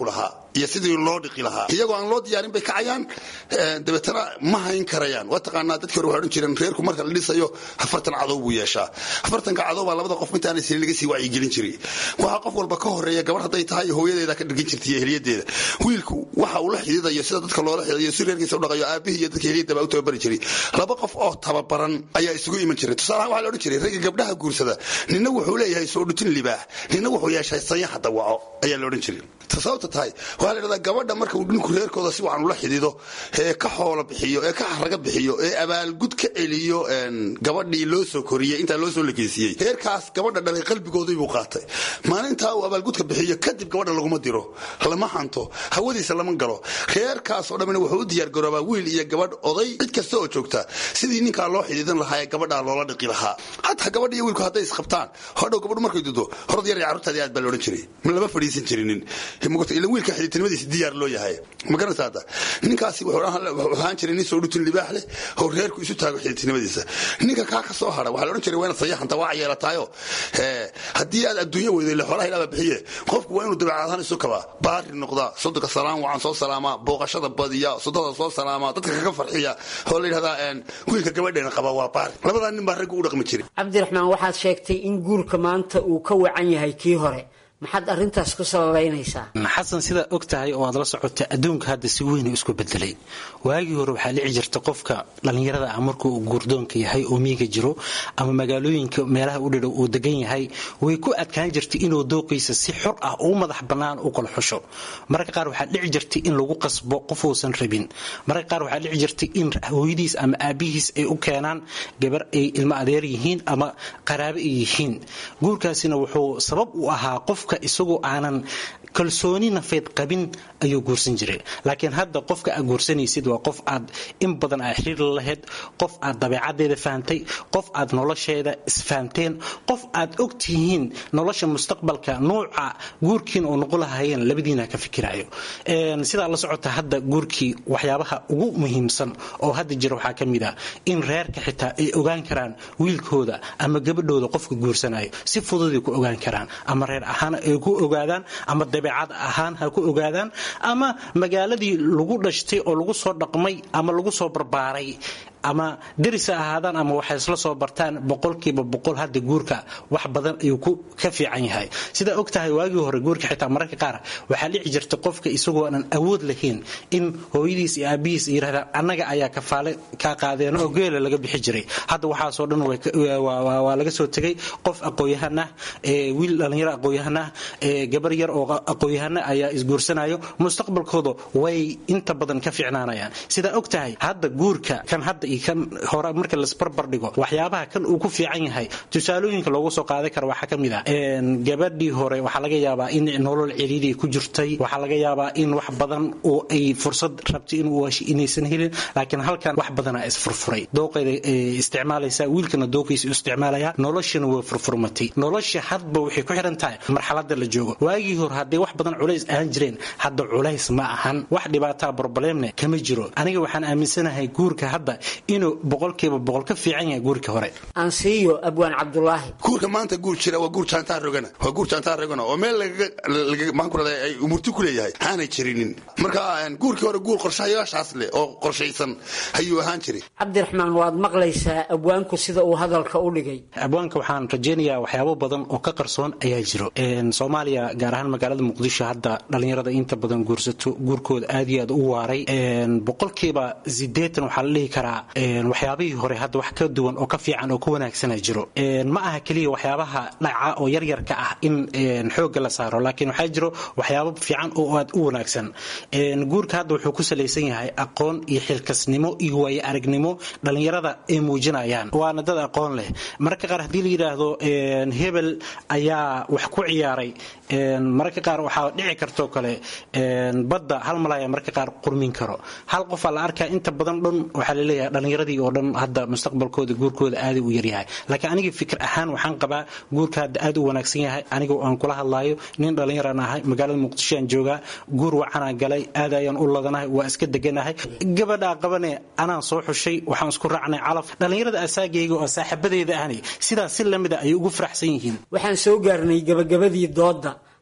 P: iyo sidii loo dhiqi lahaa iyagoo aan loo diyaarin bay kacayaan dabeetana ma hayn karayaan waa taqaanaa dadkii hore waxay odhan jireen reerku marka la dhisayo afartan cadow buu yeeshaa afartanka cadow baa labada qof intaanay sili laga sii wacyigelin jiray waxaa qof walba ka horeeya gabar hadday tahay hooyadeeda ka dhirgin jirtay iyo heliyadeeda wiilku waxa uu la xididayo sida dadka loola xididayo si reerkiisa u dhaqayo aabihii iyo dadka heliyada baa u tababari jiray laba qof oo tababaran ayaa isugu iman jiray tusaalahaan waxaa la odhan jiray ragga gabdhaha guursada nina wuxuu leeyahay soo dhutin libaax nina wuxuu yeeshay sanyaxa dawaco ayaa la odhan jiray sababta tahay waxaa la idhahdaa gabadha marka uu ninku reerkooda si wacan ula xidido ee ka xoola bixiyo ee ka xaraga bixiyo ee abaalgud ka celiyo gabadhii loo soo koriyey intaa loo soo lekeysiiyey reerkaas gabadha dhalay qalbigoodii buu qaatay maalintaa uu abaalgudka bixiyo kadib gabadha laguma diro lama hanto hawadiisa lama galo reerkaasoo dhamina wuxuu u diyaargaroobaa wiil iyo gabadh oday cid kasta oo joogta sidii ninkaa loo xidiidan lahaa ee gabadhaa loola dhiqi lahaa hataa gabadha iyo wiilku hadday isqabtaan hodhow gabadhu markay dudo horod yar iyo carruurtaadii aad baa la odhan jiray ma lama fadhiisan jirinin ila wiilka xididtinimadiisa diyaar loo yahay ma garanaysa hadda ninkaasi wuxuu ahaan jiray nin soo dhutin libaax leh oo reerku isu taago xididtinimadiisa ninka kaa ka soo hara waxaa la odhan jiray waa inaad sayaxanta waa yeelataayo haddii aad adduunya weyday le xoolaha ilaaba bixiye qofku waa inuu dabeecadahaan isu kabaa baari noqdaa sodonka salaam wacan soo salaamaa booqashada badiya sodada soo salaamaa dadka kaga farxiya oo la yidhahdaa wiilka gabadheena qaba waa baari labadaa nin baa raggu u dhaqmi jiray
O: cabdiraxmaan waxaad sheegtay in guurka maanta uu ka wacan yahay kii hore maxaad arintaas ku sababaynaysaa
Q: xasan sidaa og tahay oo aad la socota adduunka hadda si weyn isku bedelay waagii hore waxaa dhici jirta qofka dhallinyarada ah markuu guurdoonka yahay oo miiga jiro ama magaalooyinka meelaha u dhidhow uu degan yahay way ku adkaan jirtay inuu dooqiisa si xor ah oo madax bannaan u kala xusho mararka qaar waxaa dhici jirtay in lagu qasbo qof uusan rabin mararka qaar waxaa dhici jirtay in hooyadiis ama aabihiis ay u keenaan gabar ay ilmo adeer yihiin ama qaraabo ay yihiin guurkaasina wuxuu sabab u ahaa qof isagoo aanan kalsooni nafeed qabin ayuu guursan jiray laakiin hadda qofka aad guursanaysid waa qof aad in badan aa xiriir la lahayd qof aad dabeecadeeda fahamtay qof aad nolosheeda isfahamteen qof aad og tihiin nolosha mustaqbalka nuuca guurkiin oo noqon lahayeen labadiina ka fikirayo sidaa la socota hadda guurkii waxyaabaha ugu muhiimsan oo hadda jira waxaa ka mid ah in reerka xitaa ay ogaan karaan wiilkooda ama gabadhooda qofka guursanayo si fududay ku ogaan karaan ama reer ahaan ay ku ogaadaan ama dabeecad ahaan ha ku ogaadaan ama magaaladii lagu dhashtay oo lagu soo dhaqmay ama lagu soo barbaaray ama deris ha ahaadaan ama waxay isla soo bartaan boqolkiiba boqol hadda guurka wax badan ayuu ka fiican yahay sidaa og tahay waagii hore guurka xitaa mararka qaar waxaa dhici jirta qofka isagoo aanan awood lahayn in hooyadiis iyo aabihiis yidhahdaan annaga ayaa kafaale kaa qaadeen oo geela laga bixi jiray hadda waxaasoo dhan waa laga soo tegay qof aqoon-yahan ah wiil dhallinyaro aqoon-yahan ah gabar yar oo aqoon-yahana ayaa isguursanayo mustaqbalkooda way inta badan ka fiicnaanayaan sidaa og tahay hadda guurka kan hadda kan hore marka lasbarbar dhigo waxyaabaha kan uu ku fiican yahay tusaalooyinka loogu soo qaadan kara waxaa ka mid ah gabadhii hore waxaa laga yaabaa in nolol ciriiri ku jirtay waxaa laga yaabaa in wax badan oo ay fursad rabtay inuu hesho inaysan helin laakiin halkan wax badanaa isfurfuray dooqeeda isticmaalaysa wiilkana dooqiisa isticmaalaya noloshana way furfurmatay nolosha hadba waxay ku xiran tahay marxalada la joogo waagii hore hadday wax badan culays ahaan jireen hadda culays ma ahan wax dhibaataa broblemne kama jiro aniga waxaan aaminsanahay guurka hadda inuu boqolkiiba boqol ka fiican yahay guurka hore
O: ansiiyo abwaan cabdulaahi
P: guurka maanta guur jira waa guur jaantaa rogana waa guur jaantaa rogana oo meel maxaan ku rahday ay umurti ku leeyahay aanay jirinin marka guurkii hore guur qorshayaashaas leh oo qorshaysan ayuu ahaan jiray
O: cabdiraxmaan waad maqlaysaa abwaanku sida uu hadalka u dhigay
Q: abwaanka waxaan rajaynayaa waxyaabo badan oo ka qarsoon ayaa jiro soomaaliya gaar ahaan magaalada muqdisho hadda dhallinyarada inta badan guursato guurkooda aad iyo aad u waaray boqolkiiba sideetan waxaa la dhihi karaa waxyaabihii hore hadda wax ka duwan oo ka fiican oo ka wanaagsana jiro ma aha keliya waxyaabaha dhaca oo yaryarka ah in xoogga la saaro laakiin waxaa jiro waxyaabo fiican oo aad u wanaagsan guurka hadda wuxuu ku salaysan yahay aqoon iyo xilkasnimo iyo waayo aragnimo dhallinyarada ay muujinayaan waana dad aqoon leh mararka qaar haddii la yidhaahdo hebel ayaa wax ku ciyaaray mararka qaar waxaa dhici kartoo kale badda hal malaya mararka qaar qurmin karo hal qofaa la arkaa inta badan dhan waxaa laleeyahay dhallinyaradii oo dhan hadda mustaqbalkooda guurkooda aaday u yaryahay laakiin aniga fikir ahaan waxaan qabaa guurka hadda aad u wanaagsan yahay aniga aan kula hadlaayo nin dhallinyaraan ahay magaalada muqdisho aan joogaa guur wacanaan galay aad ayaan u ladanahay waa iska deganahay gabadhaa qabane anaan soo xushay waxaan isku raacnay calaf dhallinyarada asaagayga oo saaxiibadeeda ahni sidaas si lamida ayay ugu faraxsan yihiin
O: waxaan soo gaarnay gabagabadii doodda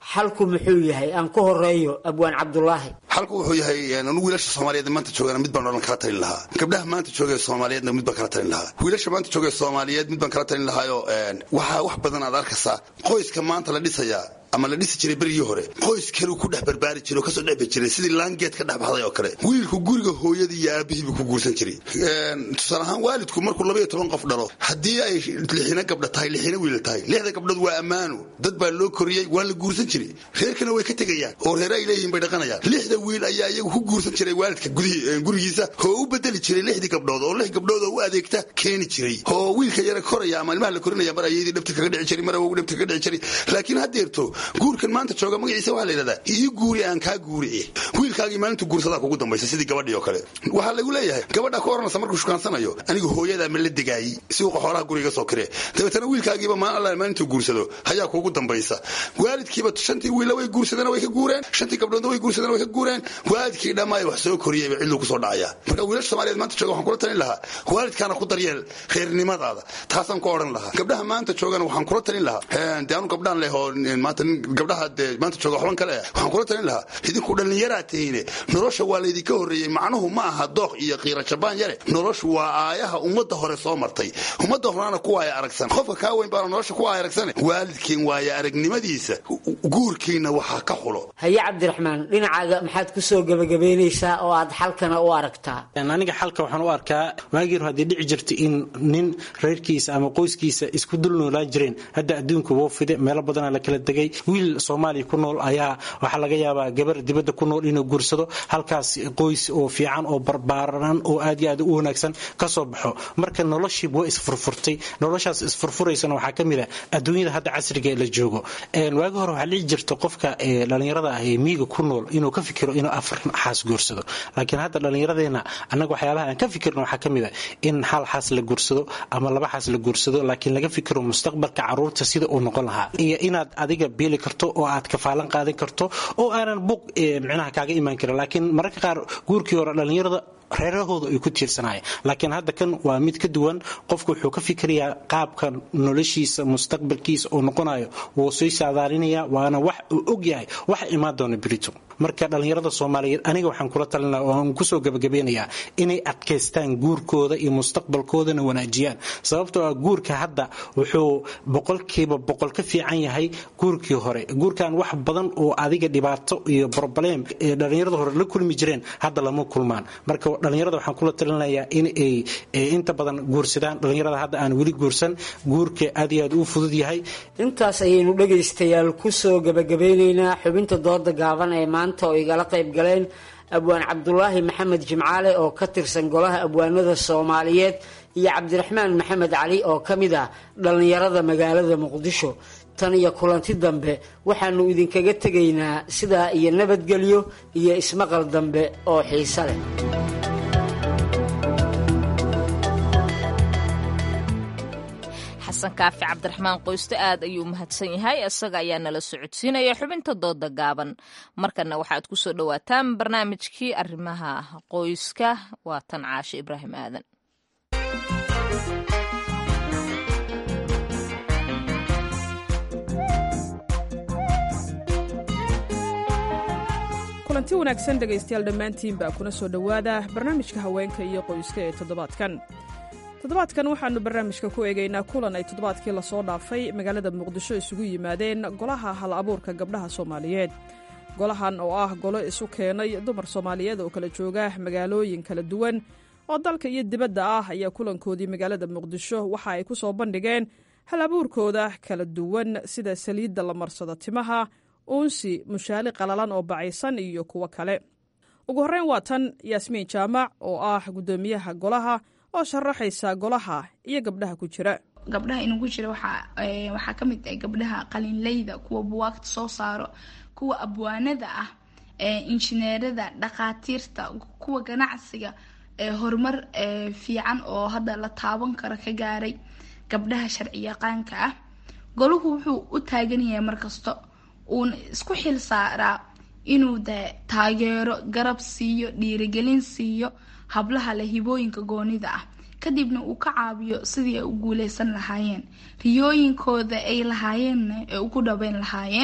O: xalku muxuu yahay aan ku horeeyo abwaan cabdulaahi
P: xalku wuxuu yahay anu wiilasha soomaaliyeed maanta joogana mid baan odhan kala talin lahaa gabdhaha maanta joogee soomaaliyeedna mid baan kala talin lahaa wiilasha maanta joogee soomaaliyeed mid baan kala talin lahaayo waxaa wax badan aad arkaysaa qoyska maanta la dhisayaa ama la dhisi jiray berigii hore qoys kaleu ku dhex barbaari jiray oo kasoo dhexbi jiray sidii laangeed ka dhex baxday oo kale wiilku guriga hooyadii iyo aabihiibuu ku guursan jiray tusaale ahaan waalidku markuu labaiyo toban qof dhalo haddii ay lixina gabdha tahay lixina wiila tahay lixda gabdhood waa ammaano dad baa loo koriyey waa la guursan jiray reerkana way ka tegayaan oo reere ay leeyihiin bay dhaqanayaan lixda wiil ayaa iyagu ku guursan jiray waalidka gurigiisa oo u bedeli jiray lixdii gabdhood oo lix gabdhood oo u adeegta keeni jiray oo wiilka yara koraya ama ilmaha la korinaya mar ayadii dhabta kaga dhici jiray mar awogu dhabta kaga dhici jiray laakiin haddeerto guurkan maanta jooga magaciisa waxaa la yidhahdaa ii guuri aan kaa guuri wiilkaagii maalintu guursadaa kugu dambaysa sidii gabadhii oo kale waxaa lagu leeyahay gabadha ka oranaysa markuu shukaansanayo anigu hooyadaa ma la degaayey suuqa xoolaha guriga soo kiree dabeetana wiilkaagiiba maan alla maalintuu guursado ayaa kugu dambaysa waalidkiiba shantii wiila way guursadeen way ka guureen shantii gabdhoodna way guursadeen way ka guureen waalidkii dhammaay wax soo koriyeyba cidluu kusoo dhacaya marka wiilasha soomaaliyeed maanta jooga waxaan kula talin lahaa waalidkaana ku daryeel reernimadaada taasaan ku odhan lahaa gabdhaha maanta joogana waxaan kula talin lahaa dee anu gabdhaan leh oo maanta gabdhaha dee maanta jooga waxban kale ah waxaan kula talin lahaa idinku dhallinyaraa tihiine nolosha waa laydinka horreeyey macnuhu ma aha dooq iyo qiira jabaan yare noloshu waa aayaha ummadda hore soo martay ummadda horena ku waaya aragsan qofka kaa weyn baana nolosha ku waaya aragsane waalidkiin waaya aragnimadiisa guurkiina waxaa ka xulo
O: haye cabdiraxmaan dhinacaaga maxaad ku soo gebagabaynaysaa oo aad xalkana u aragtaa
Q: aniga xalka waxaan u arkaa waagii haddii dhici jirta in nin reerkiisa ama qoyskiisa isku dul noolaan jireen hadda adduunka woo fide meelo badanaa la kala degay wiil soomaaliya ku nool ayaa waxaa laga yaabaa gabar dibadda ku nool inuu guursado halkaas qoys oo fiican oo barbaaran oo aad iyo aad u wanaagsan ka soo baxo marka noloshiiba waa isfurfurtay noloshaas isfurfuraysana waxaa ka mid ah adduunyada hadda casriga la joogo waagi hore waxaa dhici jirta qofka dhallinyarada ah ee miiga ku nool inuu ka fikiro inuu afar xaas guursado laakiin hadda dhallinyaradeenna annaga waxyaabaha aan ka fikirno waxaa ka mid ah in hal xaas la guursado ama laba xaas la guursado laakiin laga fikiro mustaqbalka caruurta sida uu noqon lahaa iyo inaad adiga beeli karto oo aad kafaalan qaadan karto oo aanan buuq micnaha kaaga imaan karin laakiin mararka qaar guurkii hore dhallinyarada reerahooda ay ku tiirsanayeen laakiin hadda kan waa mid ka duwan qofku wuxuu ka fikirayaa qaabka noloshiisa mustaqbalkiisa uu noqonayo wuu sii saadaalinaya waana wax uu og yahay waxa imaan doona berito marka dhallinyarada soomaaliyeed aniga waxaan kula talinaa oo aan kusoo gabagabeynayaa inay adkaystaan guurkooda iyo mustaqbalkoodana wanaajiyaan sababtoo ah guurka hadda wuxuu boqolkiiba boqol ka fiican yahay guurkii hore guurkan wax badan oo adiga dhibaato iyo broblem ee dhallinyarada hore la kulmi jireen hadda lama kulmaan marka dhallinyarada waxaan kula talinayaa in ay inta badan guursadaan dhallinyarada hadda aan weli guursan guurka aad iyo aad u fudud yahay
O: intaas ayaynu dhegaystayaal kusoo gabagabeynaynaa xubinta dooda gaaban ee maanta oo igala qayb galeen abwaan cabdulaahi maxamed jimcaale oo ka tirsan golaha abwaanada soomaaliyeed iyo cabdiraxmaan maxamed cali oo ka mid ah dhallinyarada magaalada muqdisho tan iyo kulanti dambe waxaanu idinkaga tegaynaa sidaa iyo nabadgelyo iyo ismaqal dambe oo xiise leh
B: xasan kaafi cabdiraxmaan qoyste aad ayuu mahadsan yahay isaga ayaa nala socodsiinaya xubinta dooda gaaban markana waxaad ku soo dhowaataan barnaamijkii arrimaha qoyska waa tan caashe ibraahim aadan
R: kulanti wanaagsan dhegaystayaal dhammaantiinbaa kuna soo dhowaada barnaamijka haweenka iyo qoyska ee toddobaadkan toddobaadkan waxaannu barnaamijka ku eegaynaa kulan ay toddobaadkii lasoo dhaafay magaalada muqdisho isugu yimaadeen golaha hal abuurka gabdhaha soomaaliyeed golahan oo ah golo isu keenay dumar soomaaliyeed oo kala jooga magaalooyin kala duwan oo dalka iyo dibadda ah ayaa kulankoodii magaalada muqdisho waxa ay ku soo bandhigeen hal abuurkooda kala duwan sida saliidda la marsado timaha uunsi mushaali qalalan oo bacaysan iyo kuwo kale ugu horreyn waa tan yaasmiin jaamac oo ah guddoomiyaha golaha oo sharaxaysa golaha iyo gabdhaha ku jira
S: gabdhaha inugu jira waxaa ka mid ah gabdhaha qalinleyda kuwa buwaagta soo saaro kuwa abwaanada ah injineerada dhakhaatiirta kuwa ganacsiga horumar fiican oo hadda la taaban karo ka gaaray gabdhaha sharci yaqaanka ah golahu wuxuu u taagan yahay markasta uuna isku xil saaraa inuu de taageero garab siiyo dhiirigelin siiyo hablaha leh hibooyinka goonida ah kadibna uu ka caawiyo sidii ay u guuleysan lahaayeen riyooyinkooda ay lahaayeenna ay ugu dhabeyn lahaayeen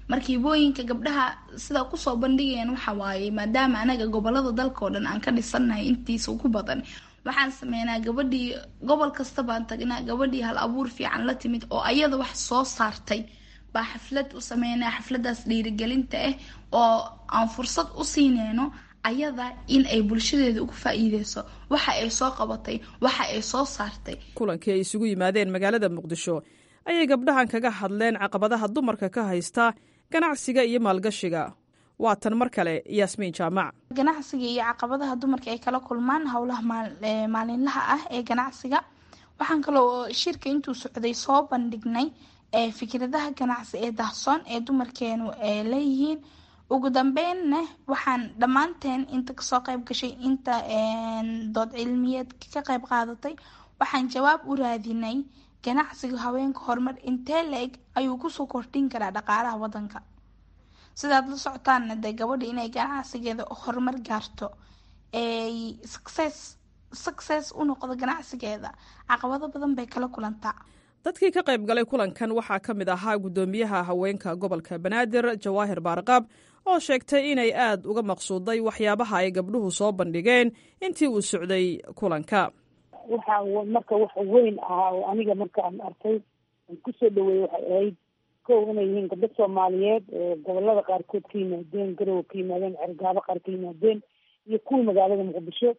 S: marka hibooyinka gabdhaha sida kusoo bandhigayaan waxa waaye maadaama anaga gobolada dalka oo dhan aan ka dhisannahay intiisa ugu badan waxaan sameynaa gabadhii gobol kasta baan tagnaa gabadhii hal abuur fiican la timid oo ayada wax soo saartay baa xaflad u sameynaa xafladaas dhiirigelinta ah oo aan fursad u siineyno ayada in ay bulshadeeda ugu faa-iideyso waxa ay soo qabatay waxa ay soo saartay
R: kulankii ay isugu yimaadeen magaalada muqdisho ayay gabdhahan kaga hadleen caqabadaha dumarka ka haysta ganacsiga iyo maalgashiga waa tan mar kale yaasmiin jaamac
S: ganacsiga iyo caqabadaha dumarka ay kala kulmaan howlaha maalinlaha ah ee ganacsiga waxaan kaloo shirka intuu socday soo bandhignay fikradaha ganacsi ee dahsoon ee dumarkeenu leeyihiin ugu dambeynna waxaan dhammaanteen inta kasoo qayb gashay inta dood cilmiyeed ka qayb qaadatay waxaan jawaab u raadinay ganacsiga haweenka horumar intee la-eg ayuu kusoo kordhin karaa dhaqaalaha wadanka sidaad la socotaanna dee gabadha inay ganacsigeeda horumar gaarto ay success success u noqdo ganacsigeeda caqabado badan bay kala kulantaa
R: dadkii ka qayb galay kulankan waxaa ka mid ahaa guddoomiyaha haweenka gobolka banaadir jawaahir baarqaab oo sheegtay inay aad uga maqsuuday waxyaabaha ay gabdhuhu soo bandhigeen intii uu socday kulanka
T: waxa marka wax weyn ahaa oo aniga markaan arkay aan kusoo dhaweeyey waxay ahayd kow inay yihiin gabdho soomaaliyeed oo gobolada qaarkood ka yimaadeen garowe ka yimaadeen cergaabo qaar ka yimaadeen iyo kuwa magaalada muqdisho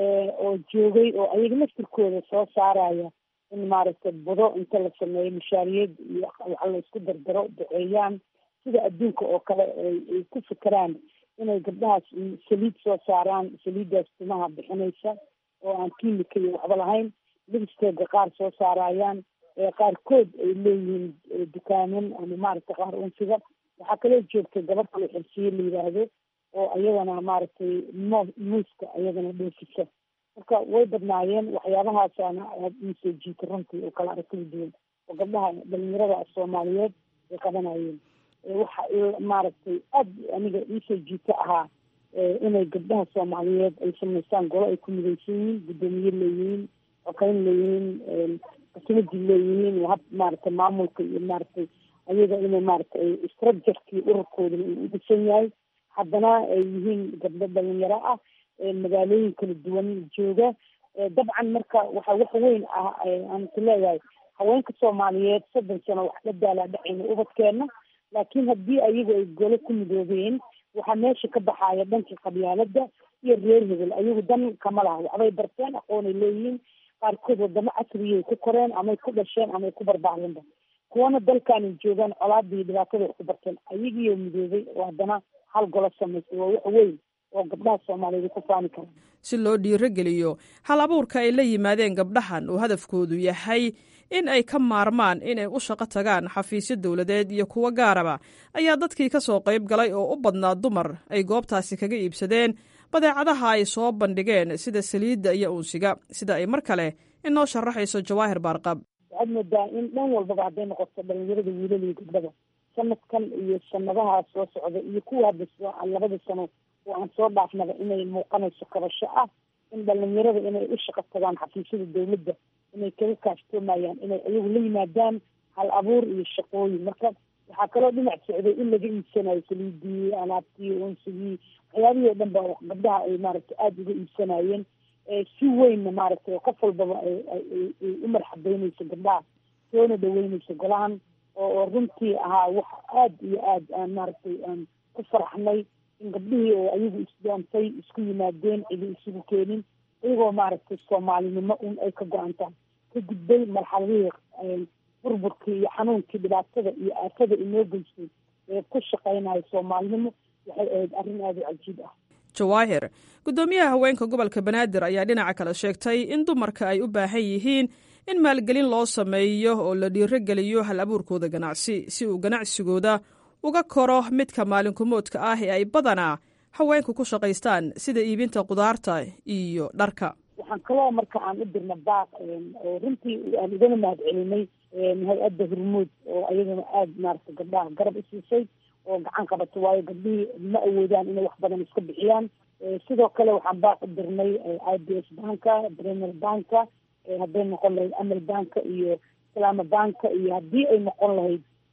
T: oo joogay oo ayaga laftirkooda soo saaraya in maaragtay budo inta la sameeyo mushaariyad iyo waxa la isku dardaro duceeyaan sida adduunka oo kale ay ku fikeraan inay gabdhahaas saliid soo saaraan saliiddaas timaha bixinaysa oo aan kiimika iyo waxba lahayn libisteeda qaar soo saarayaan qaarkood ay leeyihiin dukaaman ama maaragtay qaar unsiga waxaa kaloo joogtay gabadh kale xirsiye la yidhaahdo oo ayadana maaragtay mo muuska ayadana dhoofisa marka way badnaayeen waxyaabahaasana aad iisoo jiita runtii oo kala aragtida duwan oo gabdhaha dhalinyarada soomaaliyeed ay qabanayeen waxa maaragtay aad aniga iisoo jiita ahaa inay gabdhaha soomaaliyeed ay samaystaan golo ay ku midaysan yihiin guddoomiye leeyihiin xokeyn leeyihiin qasmadi leeyihiin hab maaragtay maamulka iyo maaragtay ayaga inay maaragtay structurkii ururkoodana uu u dhisan yahay haddana ay yihiin gabdho dhalinyaro ah magaalooyin kala duwan jooga dabcan marka waxa wax weyn ah aan is leeyahay haweenka soomaaliyeed soddon sano wax la daalaa dhacayna ubadkeena laakiin haddii ayagu ay golo ku midoobeen waxaa meesha ka baxaaya dhankii qabyaalada iyo reer hebel ayagu dan kama laha waxbay barteen aqoonay leeyihiin qaarkood wadamo casriyay ku koreen amay ku dhasheen amay ku barbaareenba kuwana dalkaanay joogaan colaadii dhibaatada wax ku barteen ayagiioo midoobay oo haddana hal golo samaysay waa wax weyn oo gabdhaha soomaaliyeed ku faani kara
R: si loo dhiirogeliyo hal abuurka ay la yimaadeen gabdhahan oo hadafkoodu yahay in ay ka maarmaan inay u shaqo tagaan xafiisyo dowladeed iyo kuwo gaaraba ayaa dadkii ka soo qayb galay oo u badnaa dumar ay goobtaasi kaga iibsadeen badeecadaha ay soo bandhigeen sida saliidda iyo uunsiga sida ay mar kale inoo sharaxayso jawaahir baarqab
T: waxaad moodaa in dhan walbaba hadday noqoto dhalinyarada wiilal iyo gabdhaba sanadkan iyo sanadaha soo socda iyo kuwa hadda labada sano oo aan soo dhaafnaba inay muuqanayso kabasho ah in dhalinyarada inay u shaqo tagaan xafiisyada dowladda inay kaga kaaftoomayaan inay ayagu la yimaadaan hal abuur iyo shaqooyin marka waxaa kaloo dhinac socday in laga iibsanayo saliidii alaabtii unsigii waxyaabihii o dhan ba gabdhaha ay maaragtay aada uga iibsanayeen si weynna maaragtay qof walbaba ay u marxabeyneyso gabdhaha soona dhaweyneyso golahan oo runtii ahaa wax aada iyo aad aan maaragtay aan ku faraxnay in gabdhihii oo ayagu isdoontay isku yimaadeen cidi isugu keenin iyagoo maaragtay soomaalinimo un ay ka go-antaan ka gudbay marxaladihii burburkii iyo xanuunkii dhibaatada iyo aafada inoo geystay ee ku shaqeynayo soomaalinimo waxay ahayd arrin aada u cajiib ah
R: jawaahir guddoomiyaha haweenka gobolka banaadir ayaa dhinaca kale sheegtay in dumarka ay u baahan yihiin in maalgelin loo sameeyo oo la dhiirogeliyo hal abuurkooda ganacsi si uu ganacsigooda uga koro midka maalinkumoodka ah ee ay badanaa haweenku ku shaqaystaan sida iibinta qudaarta iyo dharka
T: waxaan kaloo marka aan u dirna baaq oo runtii aan igana mahad celinay hay-adda hormuud oo ayaduna aada maaragtay gabdhaha garab u siisay oo gacan qabato waayo gabdhihii ma awoodaan inay wax badan iska bixiyaan sidoo kale waxaan baaq u dirnay i b s banka premier banka hadday noqon lahayd amal banka iyo islaama banka iyo haddii ay noqon lahayd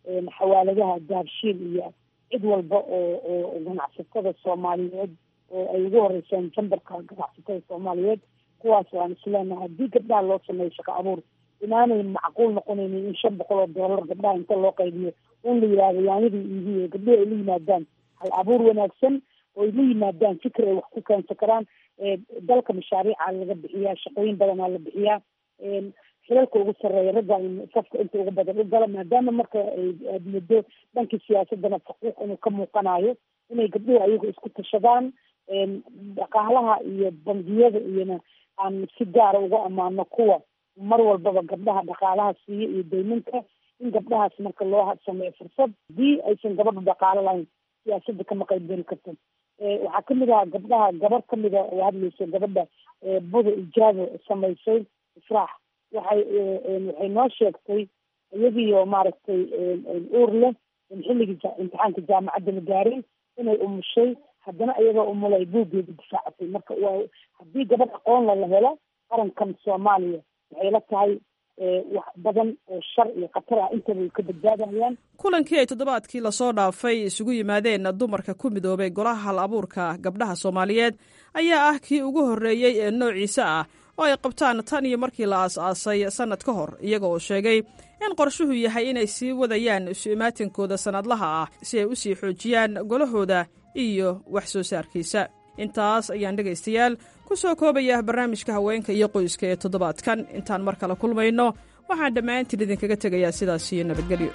T: xawaaladaha daabshiil iyo cid walba oo oo ganacsatada soomaaliyeed oo ay ugu horeysaan jambarka ganacsatada soomaaliyeed kuwaas waan isleenahay haddii gabdhaha loo sameeyo shaqo abuur inaanay macquul noqonaynin in shan boqol oo doolar gabdhaha inta loo qaybiyo in la yihahdo yaanyadii iibiye gabdhihi ay la yimaadaan hal abuur wanaagsan oo ay la yimaadaan fikir ay wax ku keensan karaan dalka mashaariica laga bixiyaa shaqooyin badanaa la bixiyaa xilalka ugu sarreeya ragga in safka inta ugu badan u gala maadaama marka aad muddo dhankii siyaasadana faquuq inuu ka muuqanayo inay gabdhuhu ayagu isku tashadaan dhaqaalaha iyo bangiyada iyona aan si gaara uga ammaano kuwa mar walbaba gabdhaha dhaqaalaha siiya iyo dayminka in gabdhahaas marka loo sameeyo fursad haddii aysan gabadha dhaqaalo lahayn siyaasadda kama qaybgeli karto waxaa kamid ahaa gabdhaha gabar kamida oo hadlayso gabadha buda ijaabo samaysay israax waxay waxay noo sheegtay iyagiioo maaragtay uur leh in xilligii imtixaanka jaamacadda la gaaray inay umushay haddana iyadoo umula ay buuggeeda difaacatay marka waa haddii gabadh aqoonla la helo qarankan soomaaliya waxay la tahay wax badan oo shar iyo khatar ah intaba ay ka badbaadayaan
R: kulankii ay toddobaadkii lasoo dhaafay isugu yimaadeen dumarka ku midoobay golaha hal abuurka gabdhaha soomaaliyeed ayaa ah kii ugu horreeyey ee noociisa ah oo ay qabtaan tan iyo markii la aas-aasay sannad ka hor iyaga oo sheegay in qorshuhu yahay inay sii wadayaan isu imaatinkooda sannadlaha ah si ay u sii xoojiyaan golahooda iyo wax soo saarkiisa intaas ayaan dhegaystayaal ku soo koobaya barnaamijka haweenka iyo qoyska ee toddobaadkan intaan mar kale kulmayno waxaan dhammaantiin idinkaga tegayaa sidaas iyo nabadgelyo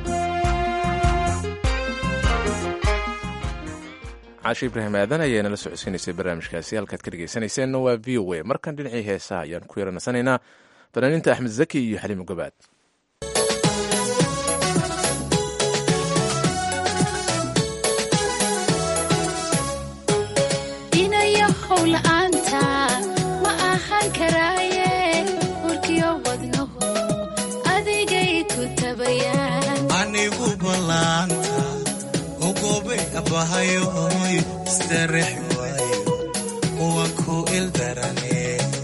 A: caashi ibraahim aadan ayaa nala socodsiinaysay barnaamijkaasi halkaad ka dhegaysanayseena waa v o a markan dhinacii heesaha ayaan ku yaranasanaynaa fanaaniinta axmed zaki iyo xaliimo gabaad
U: anigu balaanta ugobe abahayoy istarex waayo uwan ku ildarane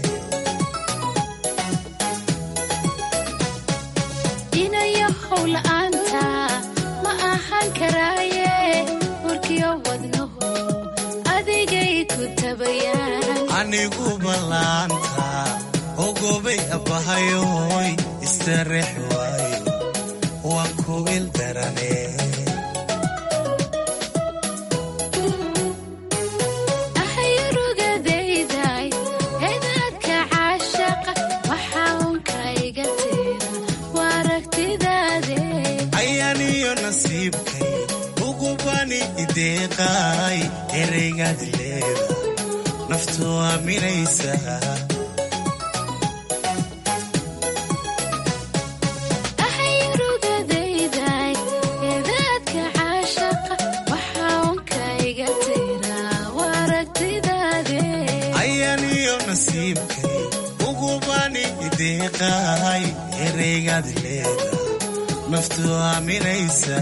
V: inayo howla'aanta ma ahaan karaaye warkiyo wadnaho adigay ku tabayaan
U: anigu balaanta ugobe abahayoy istarex waayo uwan ku ildarane
V: ahayrugadayday edaadka caashaqa waxaa unka iga tira waa aragtidaade
U: ayaaniyo nasiibkay ugubani ideeqaay ereygaad leeda naftu aaminaysa
V: ahayrugadayday edaadka caashaqa waxaa unka iga tira waa aragtidaade
U: ayaaniyo nasiibkay ugubani ideeqaay ereygaad leeda naftu aaminaysa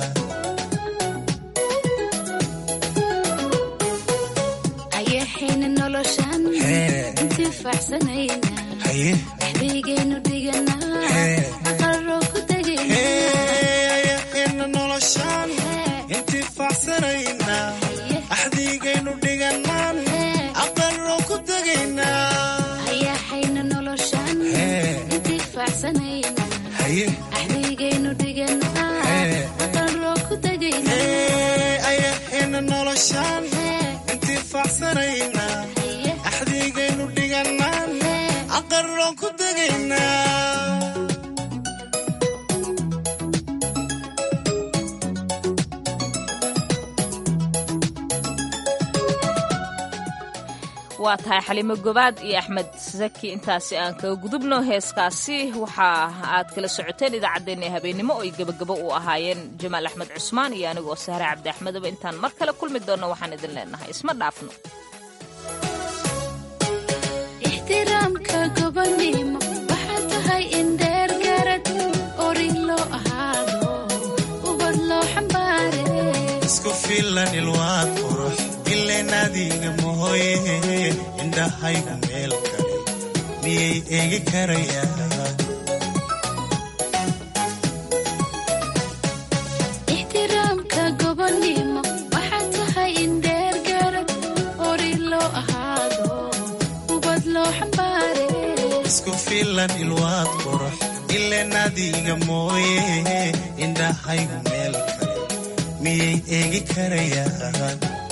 V: ayaxayna noloshan intifaacsanayna
U: haye
V: dhexdaygaynu dhiganaa aqaroo ku
U: ayaqeena noloshaan intifaacsanayna axdiigaynu dhiganaan aqaroo ku tegaynaa
V: ayaxayna noloshan intifaacsanayna
U: haye
V: dhexdaygaynu dhiganaa aqaroo ku tegayna
U: ayaxeena noloshaan intifaacsanayna axdiigaynu dhiganaan aqaroo ku tegaynaa
B: waa tahay xalimo gobaad iyo axmed saki intaasi aan kaga gudubno heeskaasi waxa aad kala socoteen idaacaddeenna habeennimo oo ay gebagabo u ahaayeen jamaal axmed cusmaan iyo anigoo sahre cabdi axmedaba intaan mar kale kulmi doonno waxaan idin leenahay isma dhaafno
V: ixtiraamka gobonimo waxaa tahay in dheer garad orin loo ahaado ubad loo xambaare
U: isku filan ilwaad qurux ileen adiga mahoye indhahaygu meel kale miyay eegi karayaan filan ilwaad qurux ileen adiga mooye indhahaygu meel kale miyay eegi karayaan